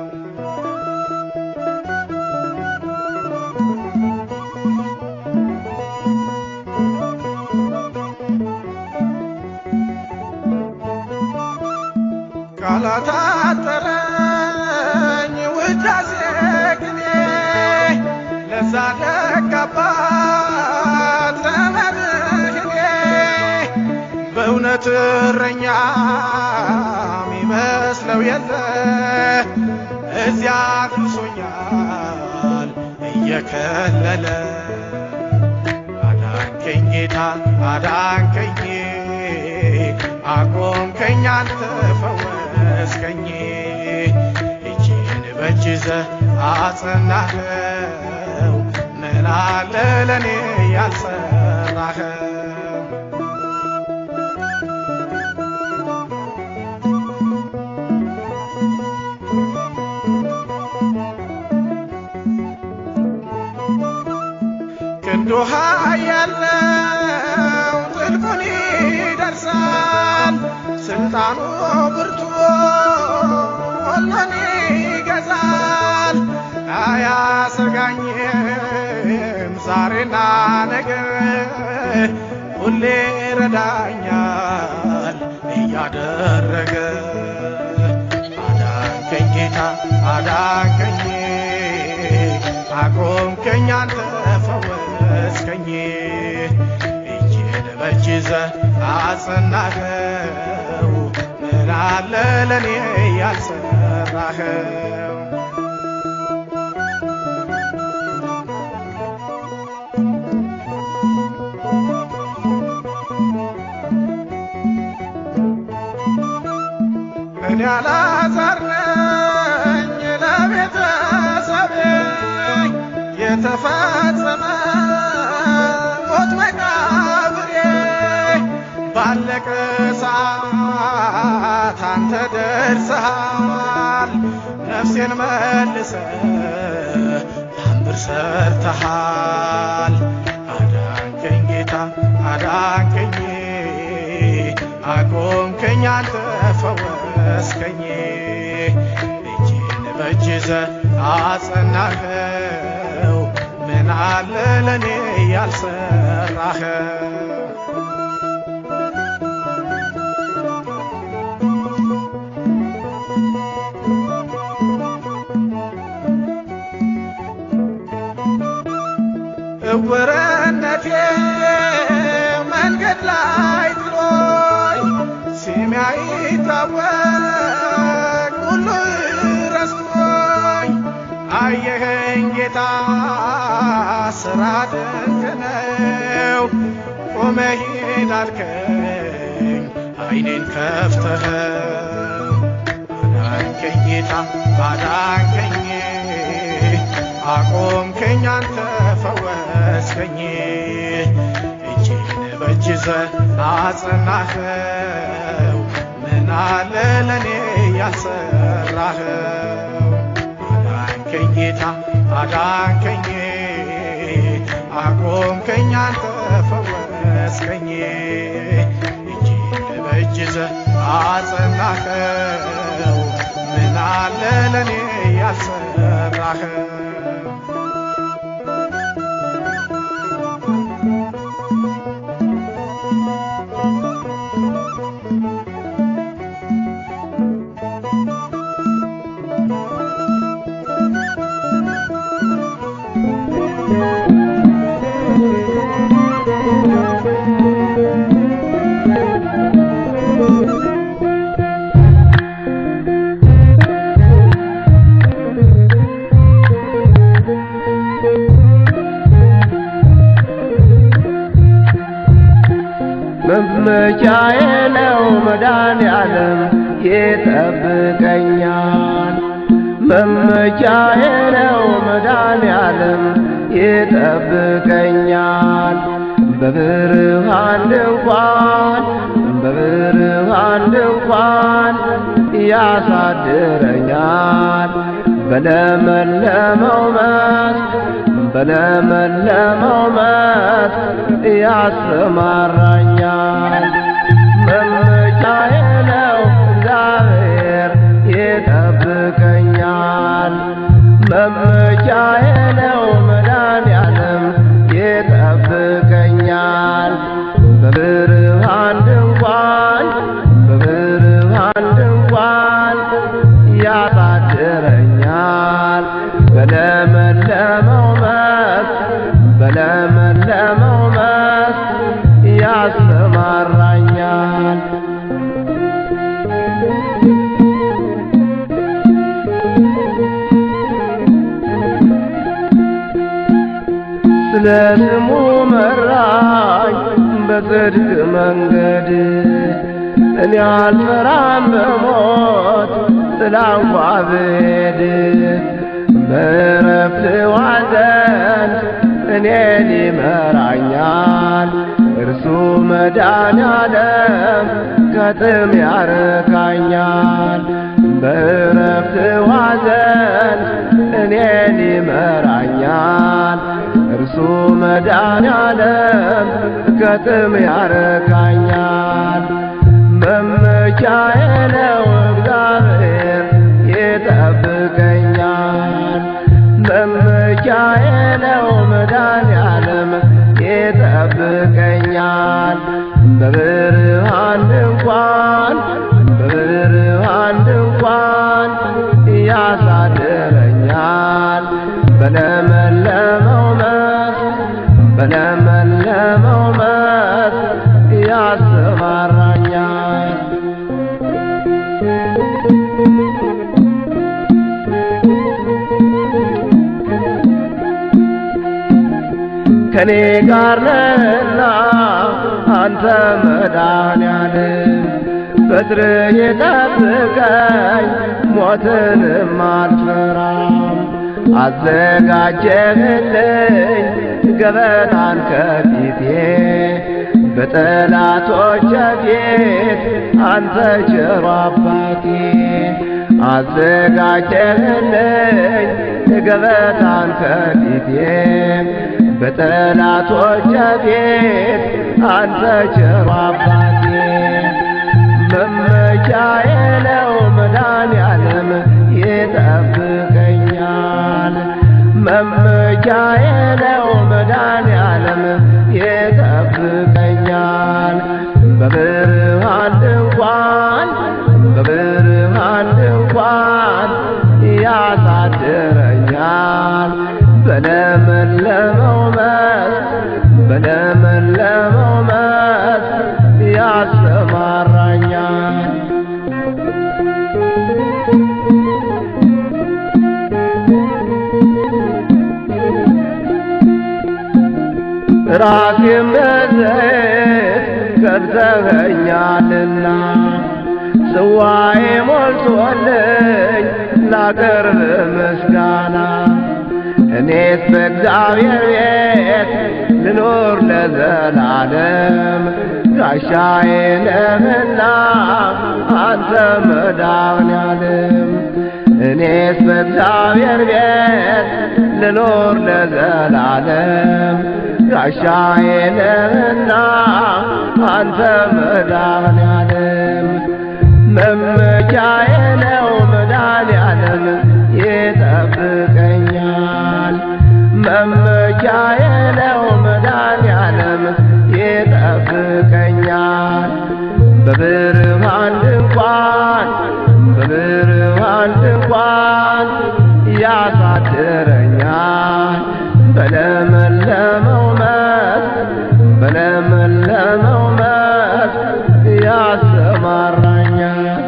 ቃላት አጠረኝ ውዳሴ ቅኔ ለዛ ደግ አባት ለመድህኔ በእውነት እረኛ ሚመስለው የለ እዚያ አድርሶኛል እየከለለ አዳንከኝ ጌታ አዳንከኝ አቆምከኝ አንተ ፈወስከኝ እጅን በእጅ ይዘህ አጸናኸው ምን አለ ለእኔ ያልሰራኸው ክንዱ ያለው ጥልቁን ይደርሳል ስልጣኑ ብርቱ ሁሉን ይገዛል አያሰጋኝም ዛሬና ነገ ሁሌ ረዳኛል እያደረገ አዳንከኝ ጌታ አዳንከኝ አቆምከኝ አንተ ፈወስከኝ እጄን በእጅ ይዘህ አጸናኸው ምን አለ ለኔ ያልሰራኸው እኔ አልዓዛር ነኝ ለቤተሰቤ የተፈጸመ ሞት መቃብሬ ባለቀ ሰዓት አንተ ደርሰሃል ነፍሴን መልሰ ታምር ሰርተሃል አዳንከኝ ጌታ አዳንከኝ አቆምከኝ አንተ ፈወስከኝ እጄን በእጅ ይዘህ አጸናኸው ምን አለ ለኔ ያልሰራኸው እውርነቴ መንገድ ላይ ጥሎኝ ስሜ አይታወቅ ሁሉ ረስቶኝ አየኸኝ ጌታ ስራ ድንቅ ነው ቆመህ ሂድ አልከኝ አይኔን ከፍተኸው አዳንከኝ ጌታ አዳንከኝ አቆምከኝ አንተ ፈወስከኝ እጄን በእጅ ይዘህ አጸናኸው ምን አለ ለኔ ያልሰራኸው አዳንከኝ ጌታ አዳንከኝ አቆምከኝ አንተ ፈወስከኝ እጄን በእጅ ይዘህ አጸናኸው ምን አለ ለኔ ያልሰራኸው መመቻዬ ነው መድኃኔዓለም ይጠብቀኛል። መመቻዬ ነው መድኃኔዓለም ይጠብቀኛል። በብርሃን ድንኳን በብርሃን ድንኳን ያሳድረኛል። በለመለመው መስክ በለመለመው መስክ ያሰማራኛል። መመቻዬ ነው እግዚአብሔር ይጠብቀኛል። መመቻዬ ነው መድኃኔዓለም ይጠብቀኛል። በብርሃን ድንኳን በብርሃን ድንኳን ያሳድረኛል። በለመለመው መስክ በለመለመው መስክ ያሰማራኛል። ስለ ስሙ መራኝ በጽድቅ መንገድ እኔ አልፈራም በሞት ጥላ እንኳ ብሄድ በዕረፍት ዋዘን እኔን ይመራኛል እርሱ መድኃኔዓለም ከጥም ያረካኛል በዕረፍት ዋዘን እኔን ይመራኛል እርሱ መድኃኔዓለም ከጥም ያረካኛል መመቻዬ ነው እግዚአብሔር ይጠብቀኛል መድኃኔዓለም ይጠብቀኛል በብርሃን ድንኳን በብርሃን ድንኳን ያሳድረኛል በለመለመው መስክ በለመለመው መስክ ያሰማራኛል ከኔ ጋር ነህና አንተ መድኃኔዓለም በትር የጠብቀኝ ሞትንም አልፈራም አዘጋጀህልኝ ገበታን ከፊቴ በጠላቶች ፊት አንተ ቸሮ አባቴ አዘጋጀህልኝ ገበታን ከፊቴ በጠላቶች ፊት አንተ ቸሮ አባቴ መመኪያዬ ነው መድኃኔዓለም ይጠብቀኛል መመኪያዬ ነው መድኃኔዓለም ይጠብቀኛል በብርሃን ድንኳን በብርሃን ድንኳን ያሳድረኛል በለመለመው መስክ በለመለመው መስክ ያሰማራኛል ራሴን በዘይት ከብተኸኛልና ጽዋዬ ሞልቶልኝ ላቀርብ ምስጋና እኔስ በእግዚአብሔር ቤት ልኖር ለዘላለም ጋሻዬ ነህና አንተ መድኃኔዓለም እኔስ በእግዚአብሔር ቤት ልኖር ለዘላለም ጋሻዬ ነህና አንተ መድኃኔዓለም መመኪያዬ ነው መድኃኔዓለም ይጠብቀኛል መመኪያዬ ነው መድኃኔዓለም ይጠብቀኛል በብርሃን ድንኳን በብርሃን ድንኳን ያሳድረኛል በለመለመው መስክ በለመለመው መስክ ያሰማራኛል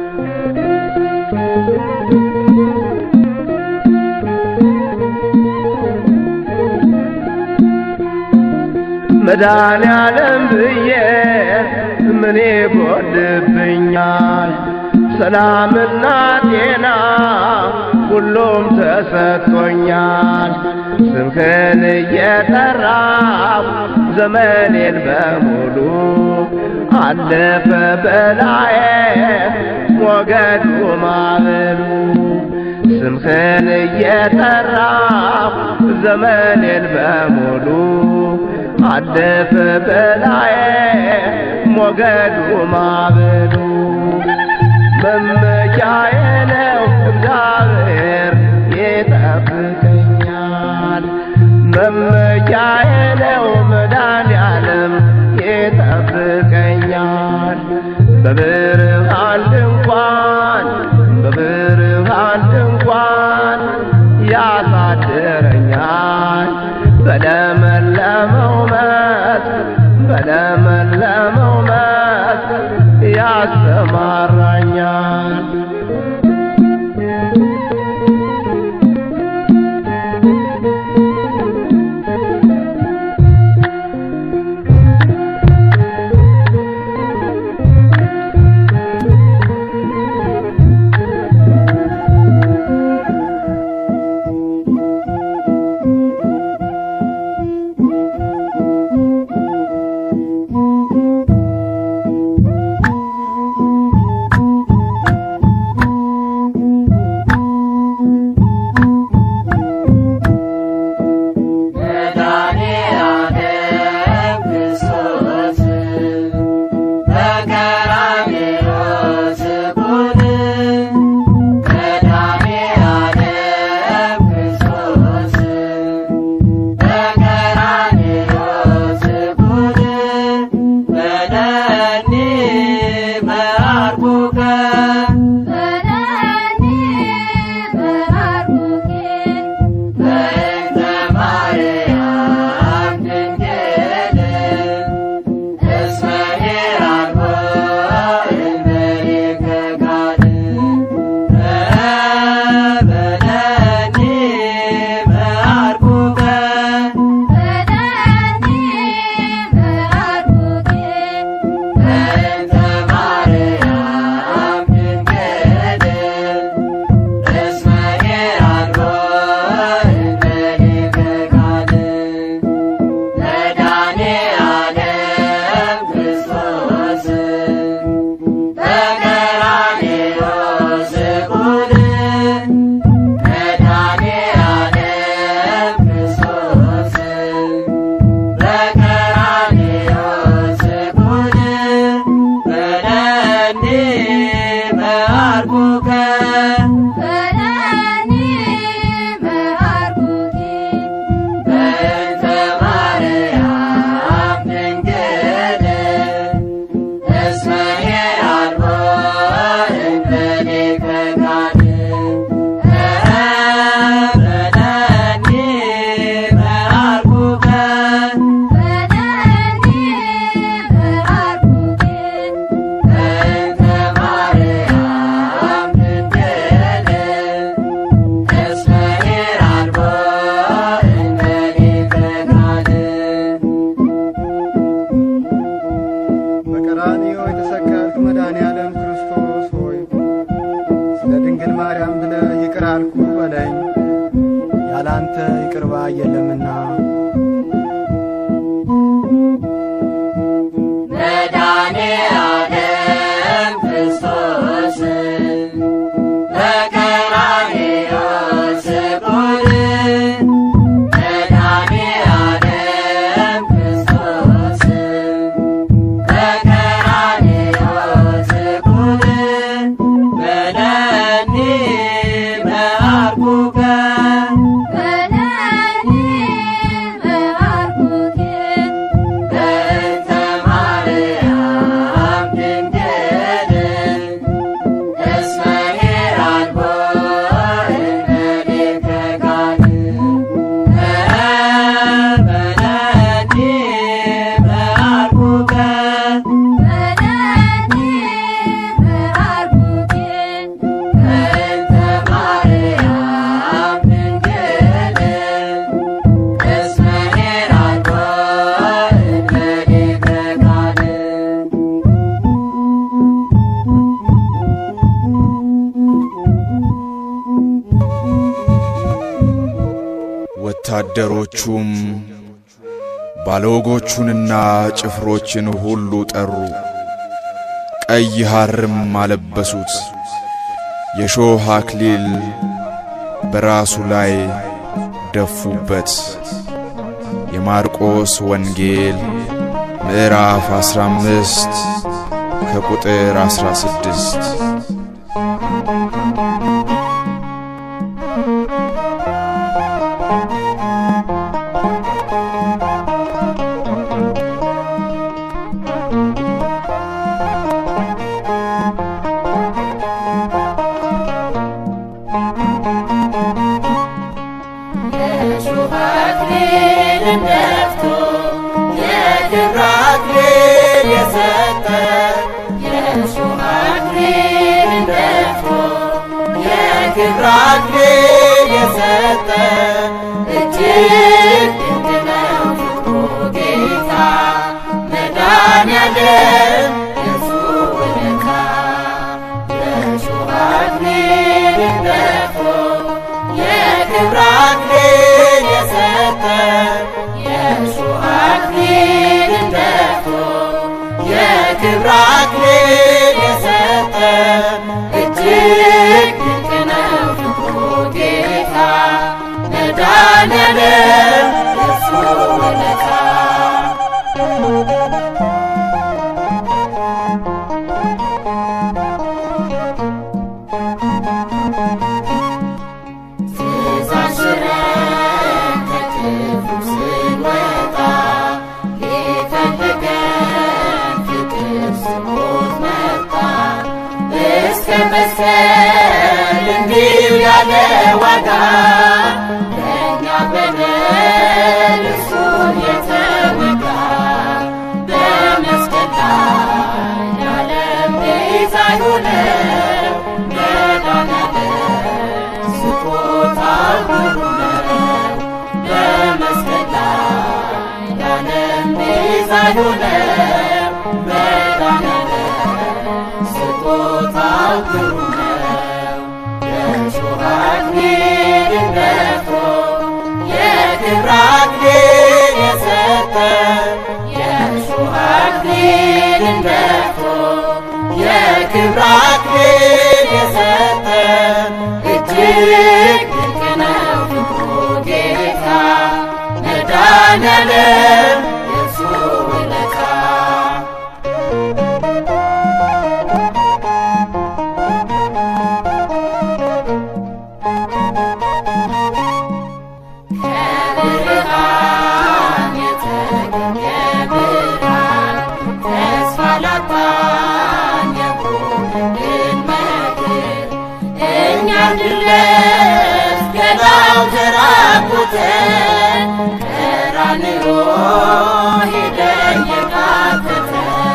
መድኃኔዓለም ብዬ ምን ይጎድብኛል? ሰላምና ጤና ሁሉም ተሰጥቶኛል። ስምህን እየጠራው ዘመኔን በሙሉ አለፈ በላዬ ሞገዱ ማዕበሉ ስምህን እየጠራው ዘመኔን በሙሉ አለፈ በላዬ ሞገዱ ማዕበሉ መመኪያዬ ነው እግዚአብሔር ይጠብቀኛል መመኪያዬ ነው መድኃኔዓለም ይጠብቀኛል በብርሃን ድንኳን በብርሃን ድንኳን ያሳድረኛል በለመለመው መስክ በለመለመው መስክ ያሰማራኛል የለምና መድኃኔዓለም ክርስቶስ በቀራንዮ ስቁል መድኃኔዓለም ክርስቶስ በቀራንዮ ስቁል በለኒ መዓርጉከ በለኒ መዓርጉከ በእንተ ማርያም ድንግል እስመ ሄራልቦ እምኔከ ጋር በለኒ መዓርጉከ በለኒ መዓርጉከ በእንተ ማርያም ድንግል እስመ ሄራልቦ እምኔከ ጋር ወታደሮቹም ባለወጎቹንና ጭፍሮችን ሁሉ ጠሩ። ቀይ ሐርም አለበሱት፣ የሾህ አክሊል በራሱ ላይ ደፉበት። የማርቆስ ወንጌል ምዕራፍ 15 ከቁጥር 16 የሾህ አክሊልን ደፍቶ የክብር አክሊል የሰጠ የሾህ አክሊልን ደፍቶ የክብር አክሊል የሰጠ እጅግ ድንቅ ነው ፍቅሩ ጌታ መድኃኔዓለም የእርሱ ውለታ የሾህ አክሊልን ደፍቶ የክብር አክሊል የሰጠ የእሾህ አክሊልን ደፍቶ የክብር አክሊል የሰጠ እጅግ ድንቅ ነው ፍቅሩ ጌታ መድኃኔዓለም የእርሱ ውለታ ትእዛዝ ሽረን ከክፉ ስንወጣ ሊፈልገን ፍቅር ስሞት መጣ እስከ መስቀል እንዲሁ ያለ ዋጋ ለእኛ በደል እርሱን የተወጋ በመስቀል ላይ የዓለም ቤዛ የሆነው መድኃኔዓለም ስጦታው ግሩም ነው። በመስቀል ላይ የዓለም ቤዛ የሆነው መድኃኔዓለም ስጦታው ግሩም ነው። የእሾህ አክሊልን ደፍቶ የክብር አክሊል የሰጠ የእሾህ አክሊልን ደፍቶ የክብር አክሊል የሰጠ እጅግ ድንቅ ነው ፍቅሩ ጌታ መድኃኔዓለም የእርሱ ውለታ ከብርሃን የተገኘ ብርሃን ተስፋ ላጣን የሆነልን መድን እኛ እንድንለብስ ገላው ተራቁተ ቀራንዮ ሄደ የቃተተ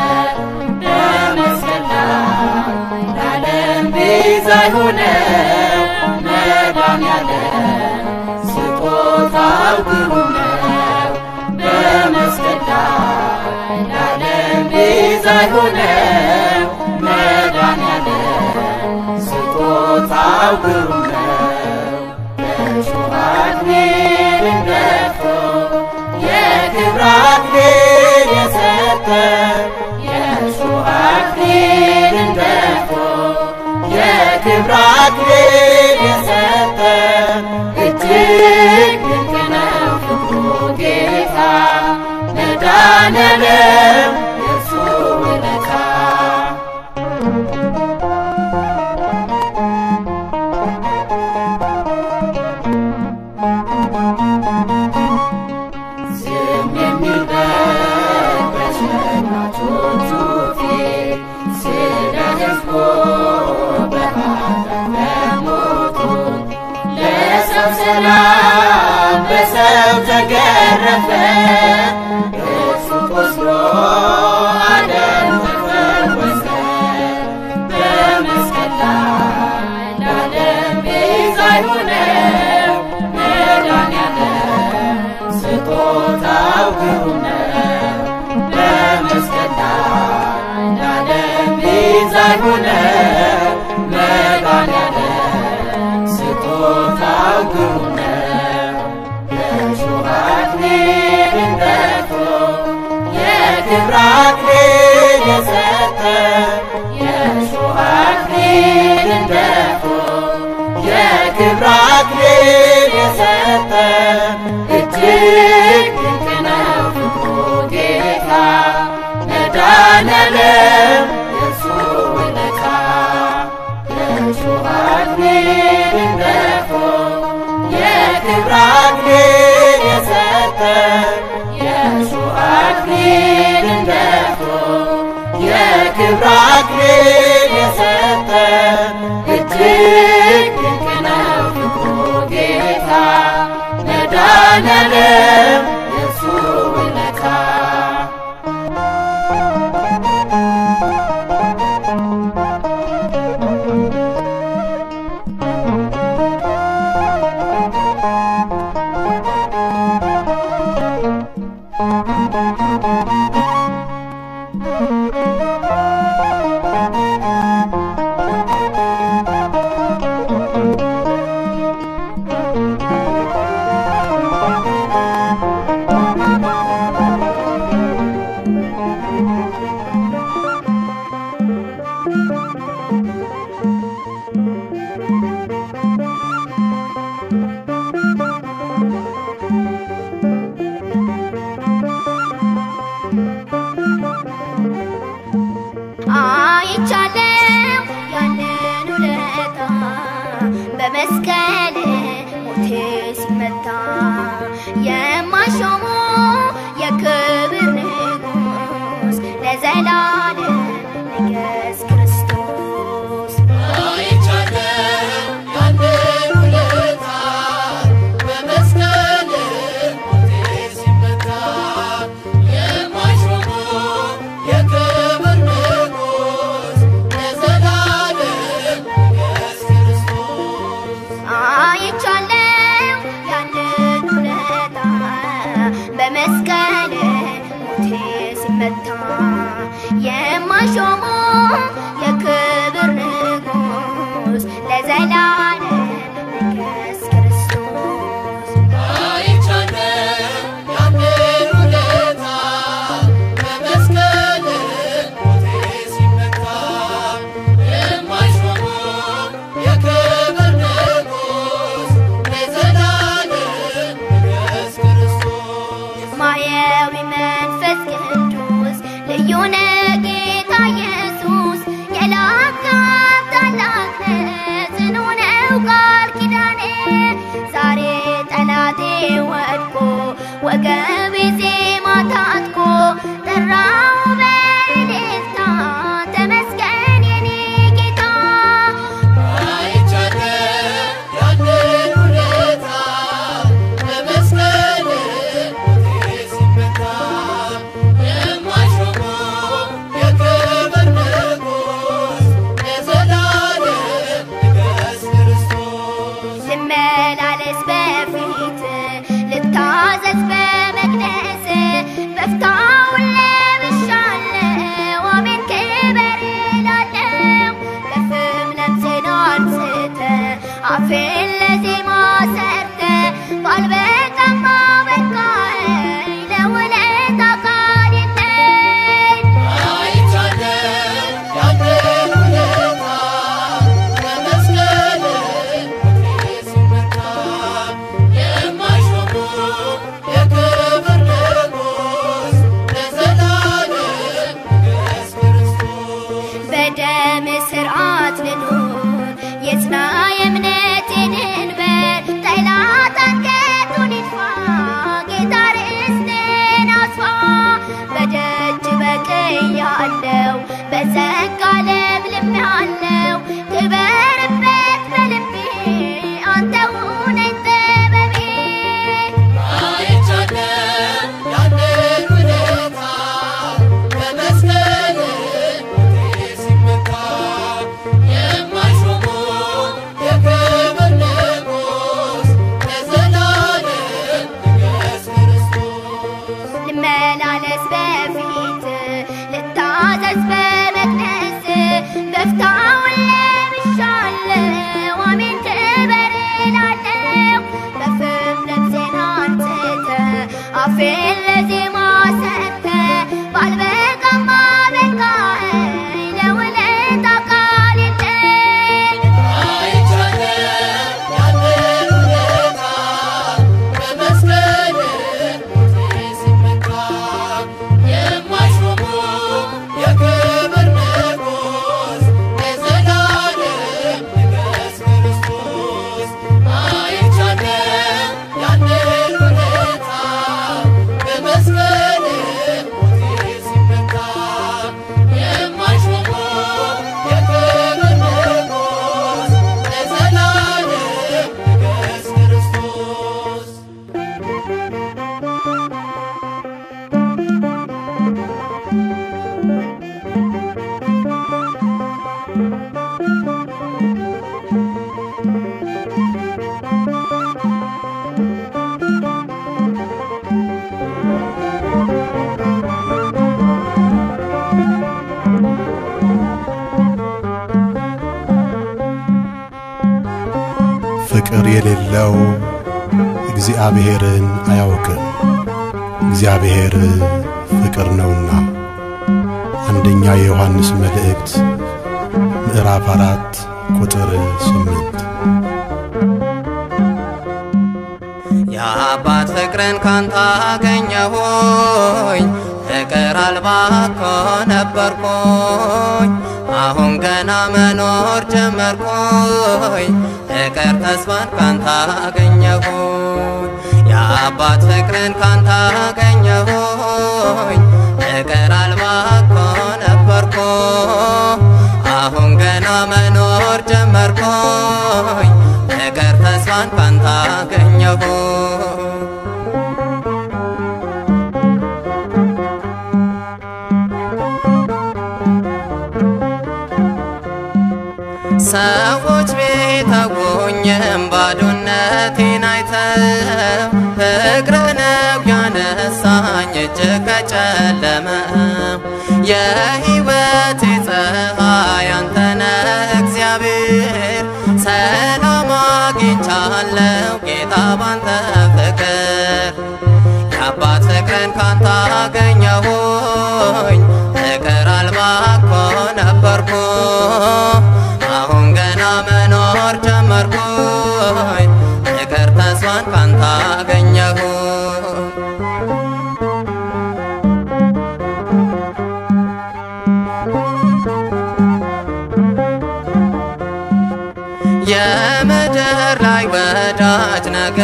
በመስቀል ላይ ለዓለም ቤዛ የሆነው መድኃኔዓለም ስጦታው ግሩም ነው። በመስቀል ላይ ለዓለም ቤዛ የሆነው መድኃኔዓለም ስጦታው ግሩም ነው። በእሾህ አክሊል እንደ የእሾህ አክሊልን ደፍቶ የክብር አክሊል የሰጠ እጅግ ድንቅ ነው ፍቅሩ ጌታ መድኃኔዓለም የእርሱ ውለታ ዝም የሚል በግ በሸማቾቹ ፊት ስለ ሕዝቡ በኃጢአት ለሞቱት ለሰው ሰላም በሰው ተገረፈ እርሱ ቆስሎ ዓለም ተፈወሰ በመስቀል ላይ ለዓለም ቤዛ የሆነው መድኃኔዓለም ስጦታው ግሩም ነው። በመስቀል ላይ ለዓለም ቤዛ የሆነው መድኃኔዓለም ስጦታው ግሩም ነው። የእሾህ አክሊልን ደፍቶ የክብር አክሊል የሰጠ የእሾህ አክሊልን ደፍቶ የክብር አክሊል የሰጠ እጅግ ድንቅ ነው ፍቅሩ ጌታ መድኃኔዓለም የእርሱ ውለታ የእሾህ አክሊልን ደፍቶ የክብር አክሊል የሰጠ የእሾህ አክሊልን ደፍቶ የክብር አክሊል የሰጠ እጅግ ድንቅ ነው ፍቅሩ ጌታ መድኃኔዓለም የእርሱ ውለታ አይቻለው ያንን ውለታ በመስቀል ሞቴ ሲመታ የማሾሙ የክብር ንጉሥ ለዘላለም ንገስ ክርስቶስ አይቻለው ያንን ውለታ በመስቀል ሞቴ ሲመታ የማይሾሙ የክብር ንጉሥ ለዘላለም ንገስ ክርስቶስ አይቻለው ያንን ውለታ በመስቀል ሞቴ ሲመታ የማሾሙ የክብር ንጉሥ ለዘላለም ንገስ ክርስቶስ አይቻለው ያንን ውለታ በመስቀል ሞቴ ሲመታ የማይሾሙ የክብር ንጉሥ ለዘላለም ንገስ ክርስቶስ ማየዊ መንፈስ ቅዱስ ልዩ ነህ ጌታ ኢየሱስ የላካት ታላቅ ነህ ጽኑ ነው ቃል ኪዳኔ ዛሬ ጠላቴ ወድቆ ወገቤ ዜማ ታጥቆ ጠራው በእልልታ ተመስገን የኔ ጌታ አይቻለው ያንን ውለታ በመስቀል ሞቴ ሲመታ የማይሾሙ የክብር ንጉሥ ለዘላለም ንገስ ክርስቶስ ልመላለስ በፊት ልታዘዝ በመ ልመላለስ በፊት ልታዘዝ በመቅደስ በፍታውን ለብሻለሁ አሜን ክበር እላለሁ በፍም ልብሴን አንጽተ አፌን ለዜማ ሰተ ባልበቃማ በቃኝ ለውለታ ቃል የለኝ ፍቅር የሌለው እግዚአብሔርን አያውቅም። እግዚአብሔር ፍቅር ነውና። አንደኛ የዮሐንስ መልእክት ምዕራፍ አራት ቁጥር ስምንት የአባት ፍቅርን ካንተ አገኘሁኝ ፍቅር አልባ እኮ ነበርኩኝ አሁን ገና መኖር ጀመርኩኝ ፍቅር ተስፋን ካንተ አገኘሁኝ የአባት ፍቅርን ካንተ አገኘሁኝ ፍቅር አልባ እኮ ነበርኩ አሁን ገና መኖር ጀመርኩኝ ፍቅር ተስፋን ካንተ አገኘሁ ሰዎች ቤተጎኝም ባዶነቴን አይተው ፍቅር ነው ያነሳኝ እጅግ ከጨለመው የሕይወቴ ፀሐይ አንተነህ እግዚአብሔር ሰላም አግኝቻለሁ ጌታ ባንተ ፍቅር የአባት ፍቅርን ካንተ አገኘሁኝ ፍቅር አልባ እኮ ነበርኩ አሁን ገና መኖር ጀመርኩኝ ፍቅር ተስፋን ካንተ አገኘሁ የምድር ላይ ወዳጅ ነገ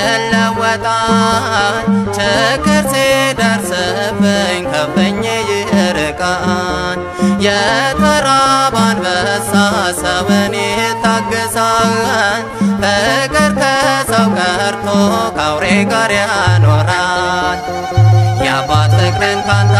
ይለወጣል ችግር ሲደርስብኝ ከፍኝ ይርቃል የተራበ አንበሳ ሰውን ይታገሳል ፍቅር ከሰው ቀርቶ ከአውሬ ጋር ያኖራል የአባት ፍቅርን ካንተ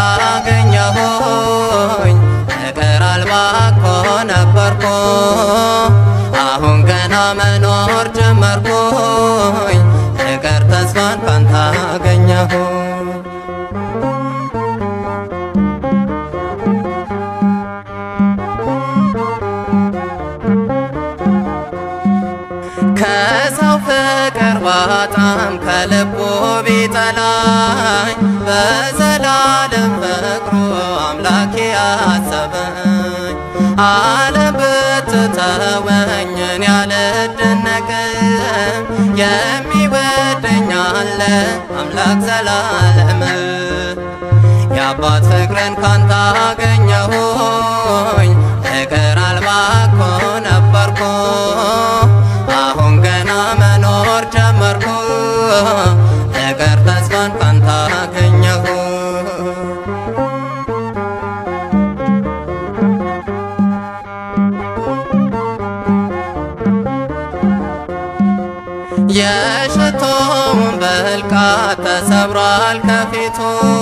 አገኘሁኝ ፍቅር አልባ እኮ ነበርኩ አሁን ገና መኖር ጀመርኩኝ ፍቅር ተስፋን ካንተ አገኘሁ ከሰው ፍቅር ባጣም ከልቡ ቢጠላኝ በዘላለም ፍቅሩ አምላኬ አሰበኝ ዓለም ብትተወኝ እኔ አልደነቅም የሚወደኝ አለ አምላክ ዘላለም የአባት ፍቅርን ካንተ አገኘሁኝ ፍቅር አልባ እኮ ነበርኩ አሁን ገና መኖር ጀመርኩ ፍቅር ተስፋን ካንተ አገኘሁ የሽቶውን በልቃት ተሰብሯል ከፊቱ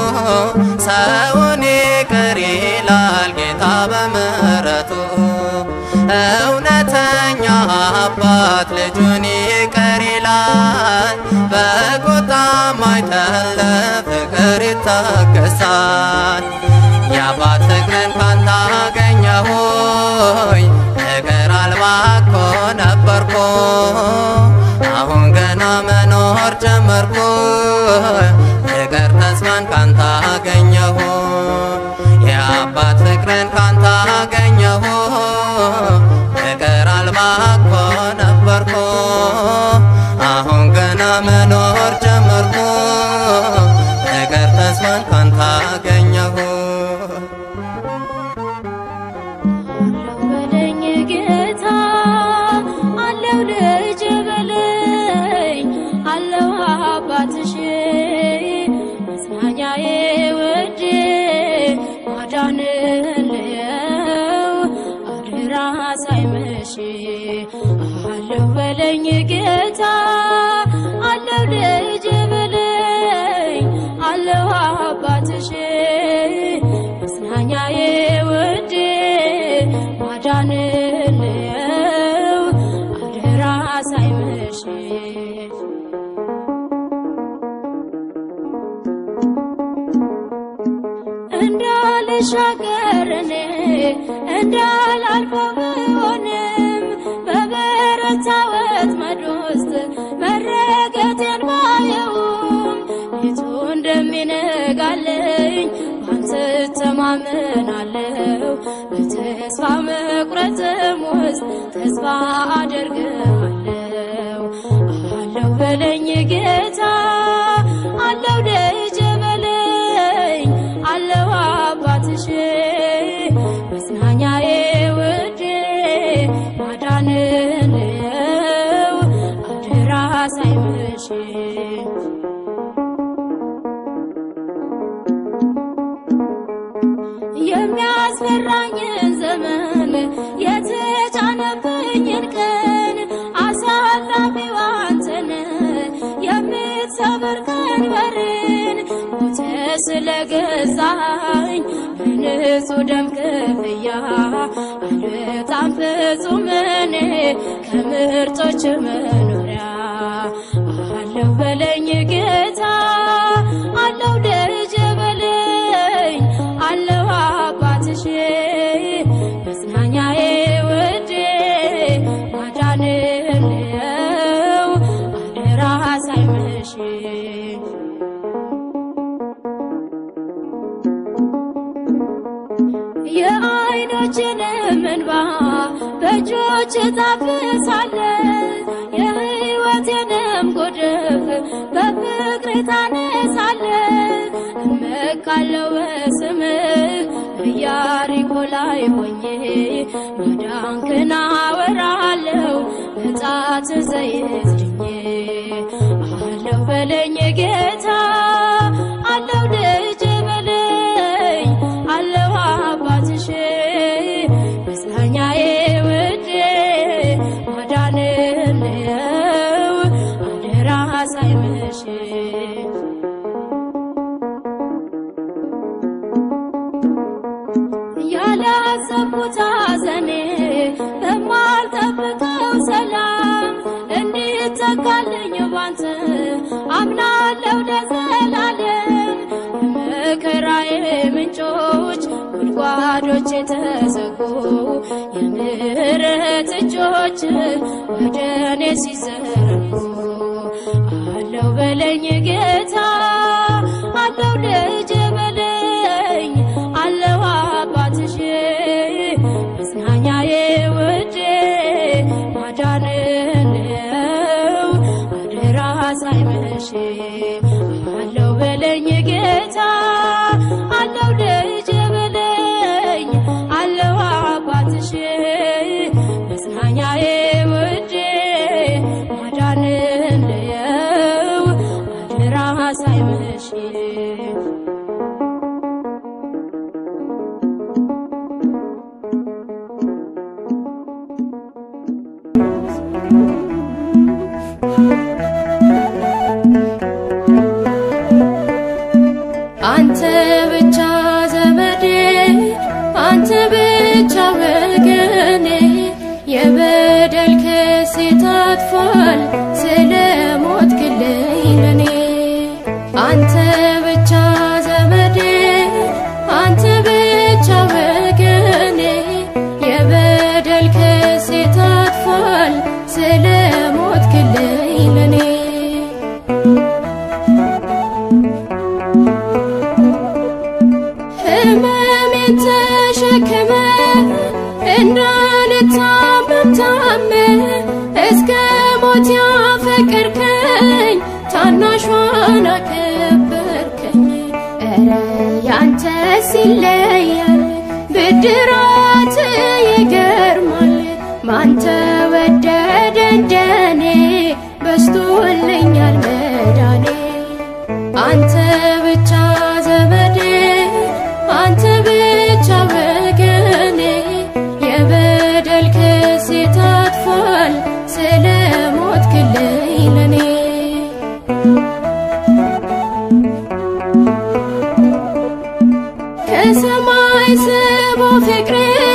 ሰውን ይቅር ይላል ጌታ በምሕረቱ እውነተኛ አባት ልጁን ይቅር ይላል ይላል በቁጣም አይደለ ፍቅር ይታገሳል የአባት ፍቅርን ካንተ አገኘሁኝ ፍቅር አልባ እኮ ነበርኩ አሁን ገና መኖር ጀመርኩ ፍቅር ተስፋን ካንተ አገኘሁ የአባት ፍቅርን ካንተ አገኘሁ ፍቅር አልባ እኮ ነበርኩ አሁን ገና መኖር ጀመርኩ ፍቅር ተስፋን ካንተ አገኘሁ በለኝ ጌታ አለው ልጅ በለኝ አለው አባትሽ መጽናኛዬ ውዴ ማዳንልየው አድራ ሳይመሽ አለው በለኝ ጌታ አለው ልጅ በለኝ አለው አባትሽ መጽናኛዬ ውዴ ማዳንልየው አደራ ሳይመሽ እንዳልሻገር እኔ እንዳላልፈው ብሆንም በበረታ ወጥመድ ውስጥ መረገጤን ባየውም ሌቱ እንደሚነጋለኝ ባንተ እተማመናለሁ በተስፋ መቁረጥም ውስጥ ተስፋ አደርግሃለሁ አለው በለኝ ጌታ አለው ደጀ በለኝ አለው አባትሽ መጽናኛዬ ውዴ ማዳንልየው አደራ ሳይመሽ የሚያስፈራኝን ዘመን የተጫነብኝን ቀን አሳላፊው አንተን የምትሰብር ቀንበርን ሞተ ስለገዛኝ በንጹህ ደም ክፍያ አልወጣም ፍጹም እኔ ከምርጦች መኖሪያ አለው በለኝ ጌታ አለው ደጀ በለኝ አለው አባትሽ መጽናኛዬ ውዴ ማዳንልየው አደራ ሳይመሽ የዓይኖችንም እንባ በእጆች ታፍሳለህ የሕይወቴንም ጎድፍ በፍቅር ታነሳለህ እመካለሁ በስምህ በኢያሪኮ ላይ ሆኜ ማዳንክን አወራለሁ በጣት ዘይት ድኜ አለው በለኝ ጌታ አለው ደጀ በለኝ አለው አባትሽ መጽናኛዬ ውዴ ማዳንልየው አደራ ሳይመሽ ያላሰብኩት ሐዘኔ በማልጠብቀው ሰላም እንዲተካልኝ ባንተ አምናለሁ ለዘላለም የመከራዬ ምንጮች ጉድጓዶች የተዘጉ የምህረት እጆች ወደ እኔ ሲዘረጉ አለው በለኝ ጌታ አለው ደጀ በለኝ አለው አባትሽ መጽናኛዬ ውዴ ማዳንልየው አደራ ሳይመሽ አለው በለኝ ጌታ አለው ደጀ በለኝ አለው አባትሽ መጽናኛዬ ውዴ ማዳንልየው አደራ ሳይመሽ አንተ ብቻ ዘመዴ፣ አንተ ብቻ ወገኔ፣ የበደል ክሴ ታጥፏል ስለ ኧረ ያንተ ሲለያል ብድራት ይገርማል ማንተ ወደደ እንደኔ በስቶልኛል መዳኔ አንተ ብቻ ዘመዴ አንተ ብቻ ወገኔ የበደል ክሴ ታጥፏል ስለ ሞት ክልኝ ለኔ ከሰማይ ስቦ ፍቅሬ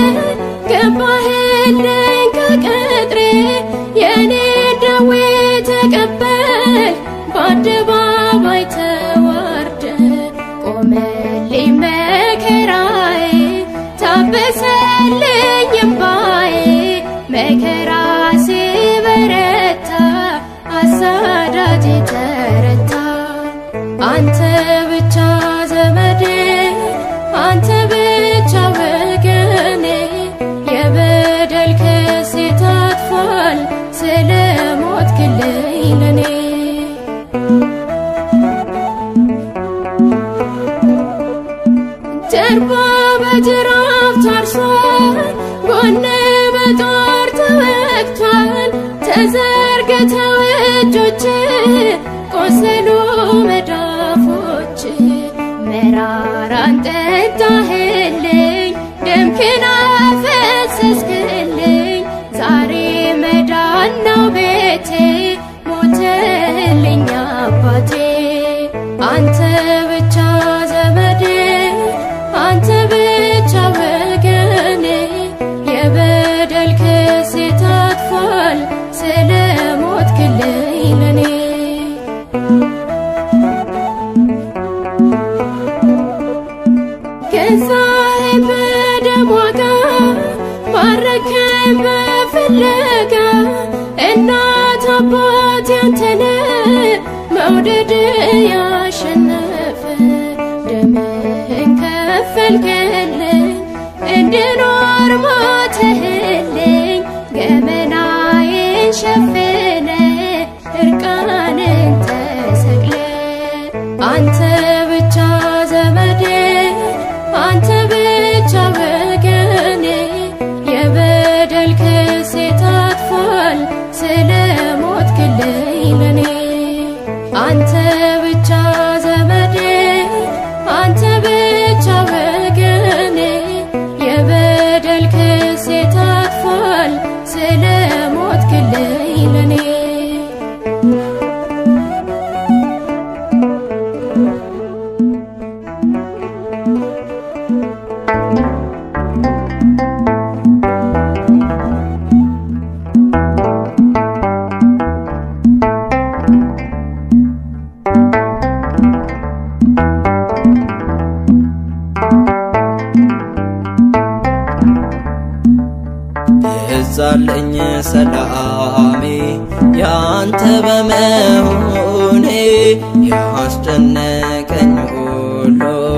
ገባህልኝ ከቅጥሬ የኔ ደዌ ተቀበል በአደባባይ ተዋርደ ቆመልኝ መከራዬ ታበሰልኝ እምባዬ መከራ ሲበረታ አሳዳጅ ተረታ አንተ ብቻ ዘመዴ አንተ ብቻ ወገኔ የበደል ክሴ ታጥፏል ስለ ሞት ክልኝ ለኔ ጀርባ በጅራፍ ታርሷል ጎን በጦር ተወግቷል ተዘርግተው እጆች ቆሰሉ መዳፎች መራራን ጠጣህልኝ ደምክን አፈሰስክልኝ ዛሬ መዳን ነው ቤቴ ሞተልኝ አባቴ አንተ ብቻ ዘመዴ አንተ ብቻ ወገኔ የበደል ክሴ ታጥፏል ስለ ሞት ክልኝ ለኔ ገዛኸኝ በደም ዋጋ ማረከኝ በፍለጋ እናት አባት ያንተነ መውደድ ያሸነፈ ደምህን ከፈልክልኝ እንድኖር ሞተህልኝ ገመናዬን ሸፍነ እርቃንን ተሰቅለ አንተ ብቻ ዘመዴ አንተ ብቻ ወገኔ የበደል ክሴ ታጥፏል ስለ ሞት ክልኝ ለኔ አንተ ብቻ ዘመዴ አንተ ብቻ ወገኔ የበደል ክሴ ታጥፏል ስለ ሞት ክልኝ ለኔ የዛለኝ ሰላሜ ያንተ በመሆኔ ያስጨነቀኝ ሁሉ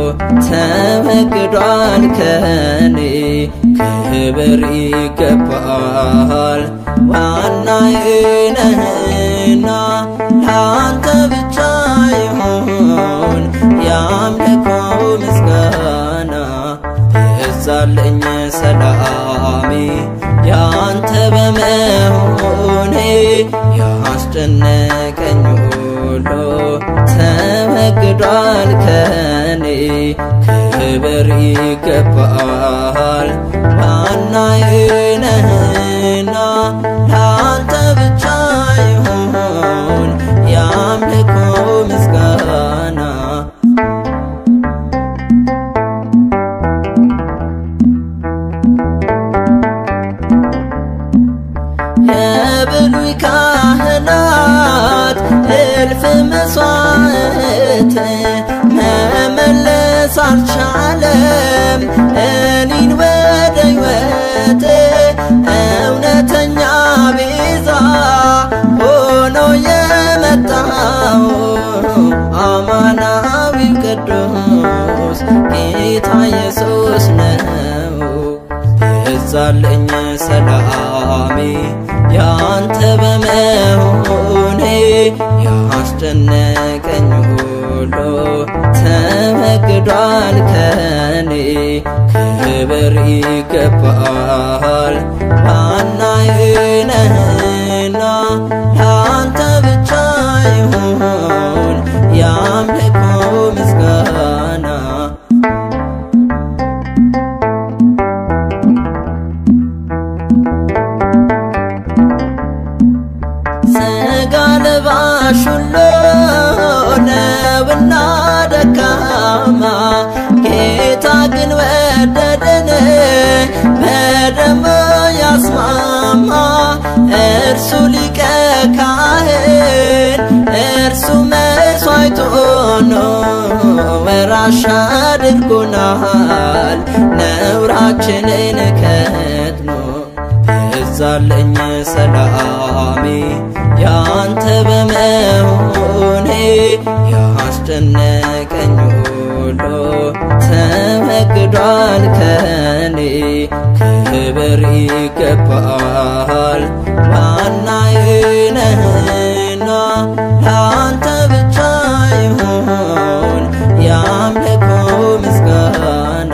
ተወግዷል ከኔ ክብር ይገባል ዋናዬ ነህና ለአንተ ብቻ ይሁን የአምልኮ ምስጋና የዛለኝ ሰላሜ ያንተ በመሆኔ ያስጨነቀኝ ሁሉ ተወግዷል ከኔ ክብር ይገባል ዋናዬ ነህና ለአንተ ብቻ ይሁን የአምልኮ ምስጋና የብሉይ ካህናት እልፍ መስዋዕት መመለስ አልቻለም እኔን ወደ ሕይወት እውነተኛ ቤዛ ሆኖ የመጣው አማናዊው ቅዱስ ጌታ ኢየሱስ ነው። የዛለኝ ሰላሜ ያንተ በመሆኔ ያስጨነቀኝ ሁሉ ተወ ተወግዷል ከኔ ክብር ይገባል ዋናዬነህና ለአንተ ብቻ ይሁን የአምልኮ ምስጋና ስጋ ለባሽ ሁሉ ነውና ደካማ ጌታ ግን ወደደን በደሙ ያስማማ እርሱ ሊቀ ካህን እርሱ መስዋዕት ሆኖ ወራሽ አድርጎናል ነውራችንን ከድኖ በዛለኝ ሰላሜ ያንተ በመሆኔ ያስጨነቀኝ ሁሉ ተወግዷል ከኔ ክብር ይገባል ዋናዬነህና ለአንተ ብቻ ይሁን የአምልኮ ምስጋና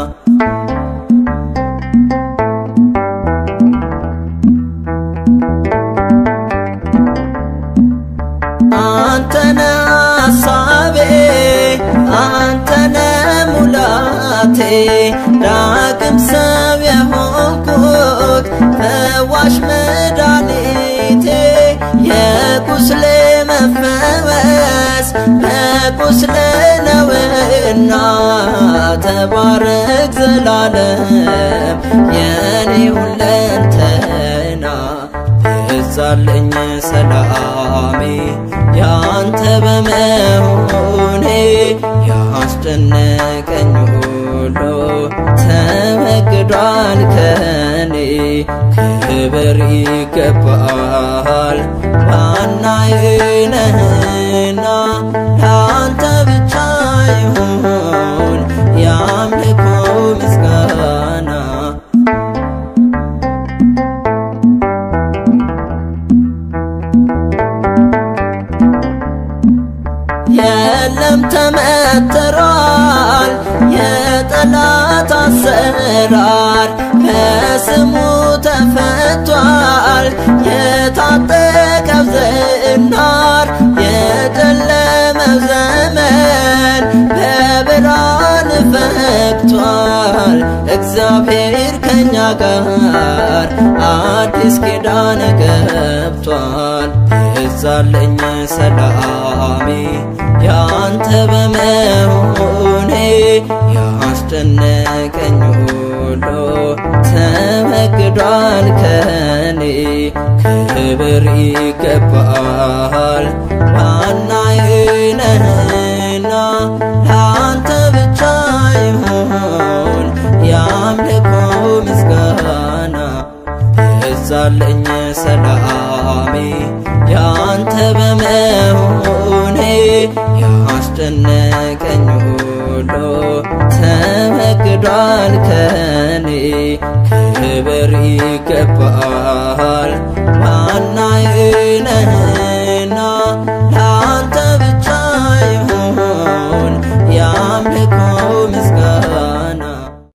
አንተነ ሐሳቤ አንተነ ሙላቴ ዳግም ሰው የሆንኩት ፈዋሽ መድኃኒቴ የቁስሌ መፈወስ በቁስሌ ነውና ተባረክ ዘላለም የኔ ሁለንተና በዛለኝ ሰላሜ ያንተ በመሆኔ ያስጨነቀኝ ሁሉ ተወግዷል ከኔ ክብር ይገባል ዋናዬነህና ለአንተ ብቻ ይሁን የአምልኮ ምስጋና የለም ተመትሯል የጠላት አሰራር በስሙ ተፈቷል የታጠቀው ዝናር የጨለመው ዘመን በብርሃን ፈክቷል እግዚአብሔር ከኛ ጋር አዲስ ኪዳን ገብቷል የዛለኝ ሰላሜ ያንተ በመሆኔ ያስጨነቀኝ ሁሉ ተወግዷል ከኔ ክብር ይገባል ዋናዬነህና ለአንተ ብቻ ይሁን የአምልኮ ምስጋና በዛለኝ ሰላሜ ያንተ በመሆኔ ያስጨነቀኝ ሁሉ ተወግዷል ከኔ ክብር ይገባል ዋናዬነህ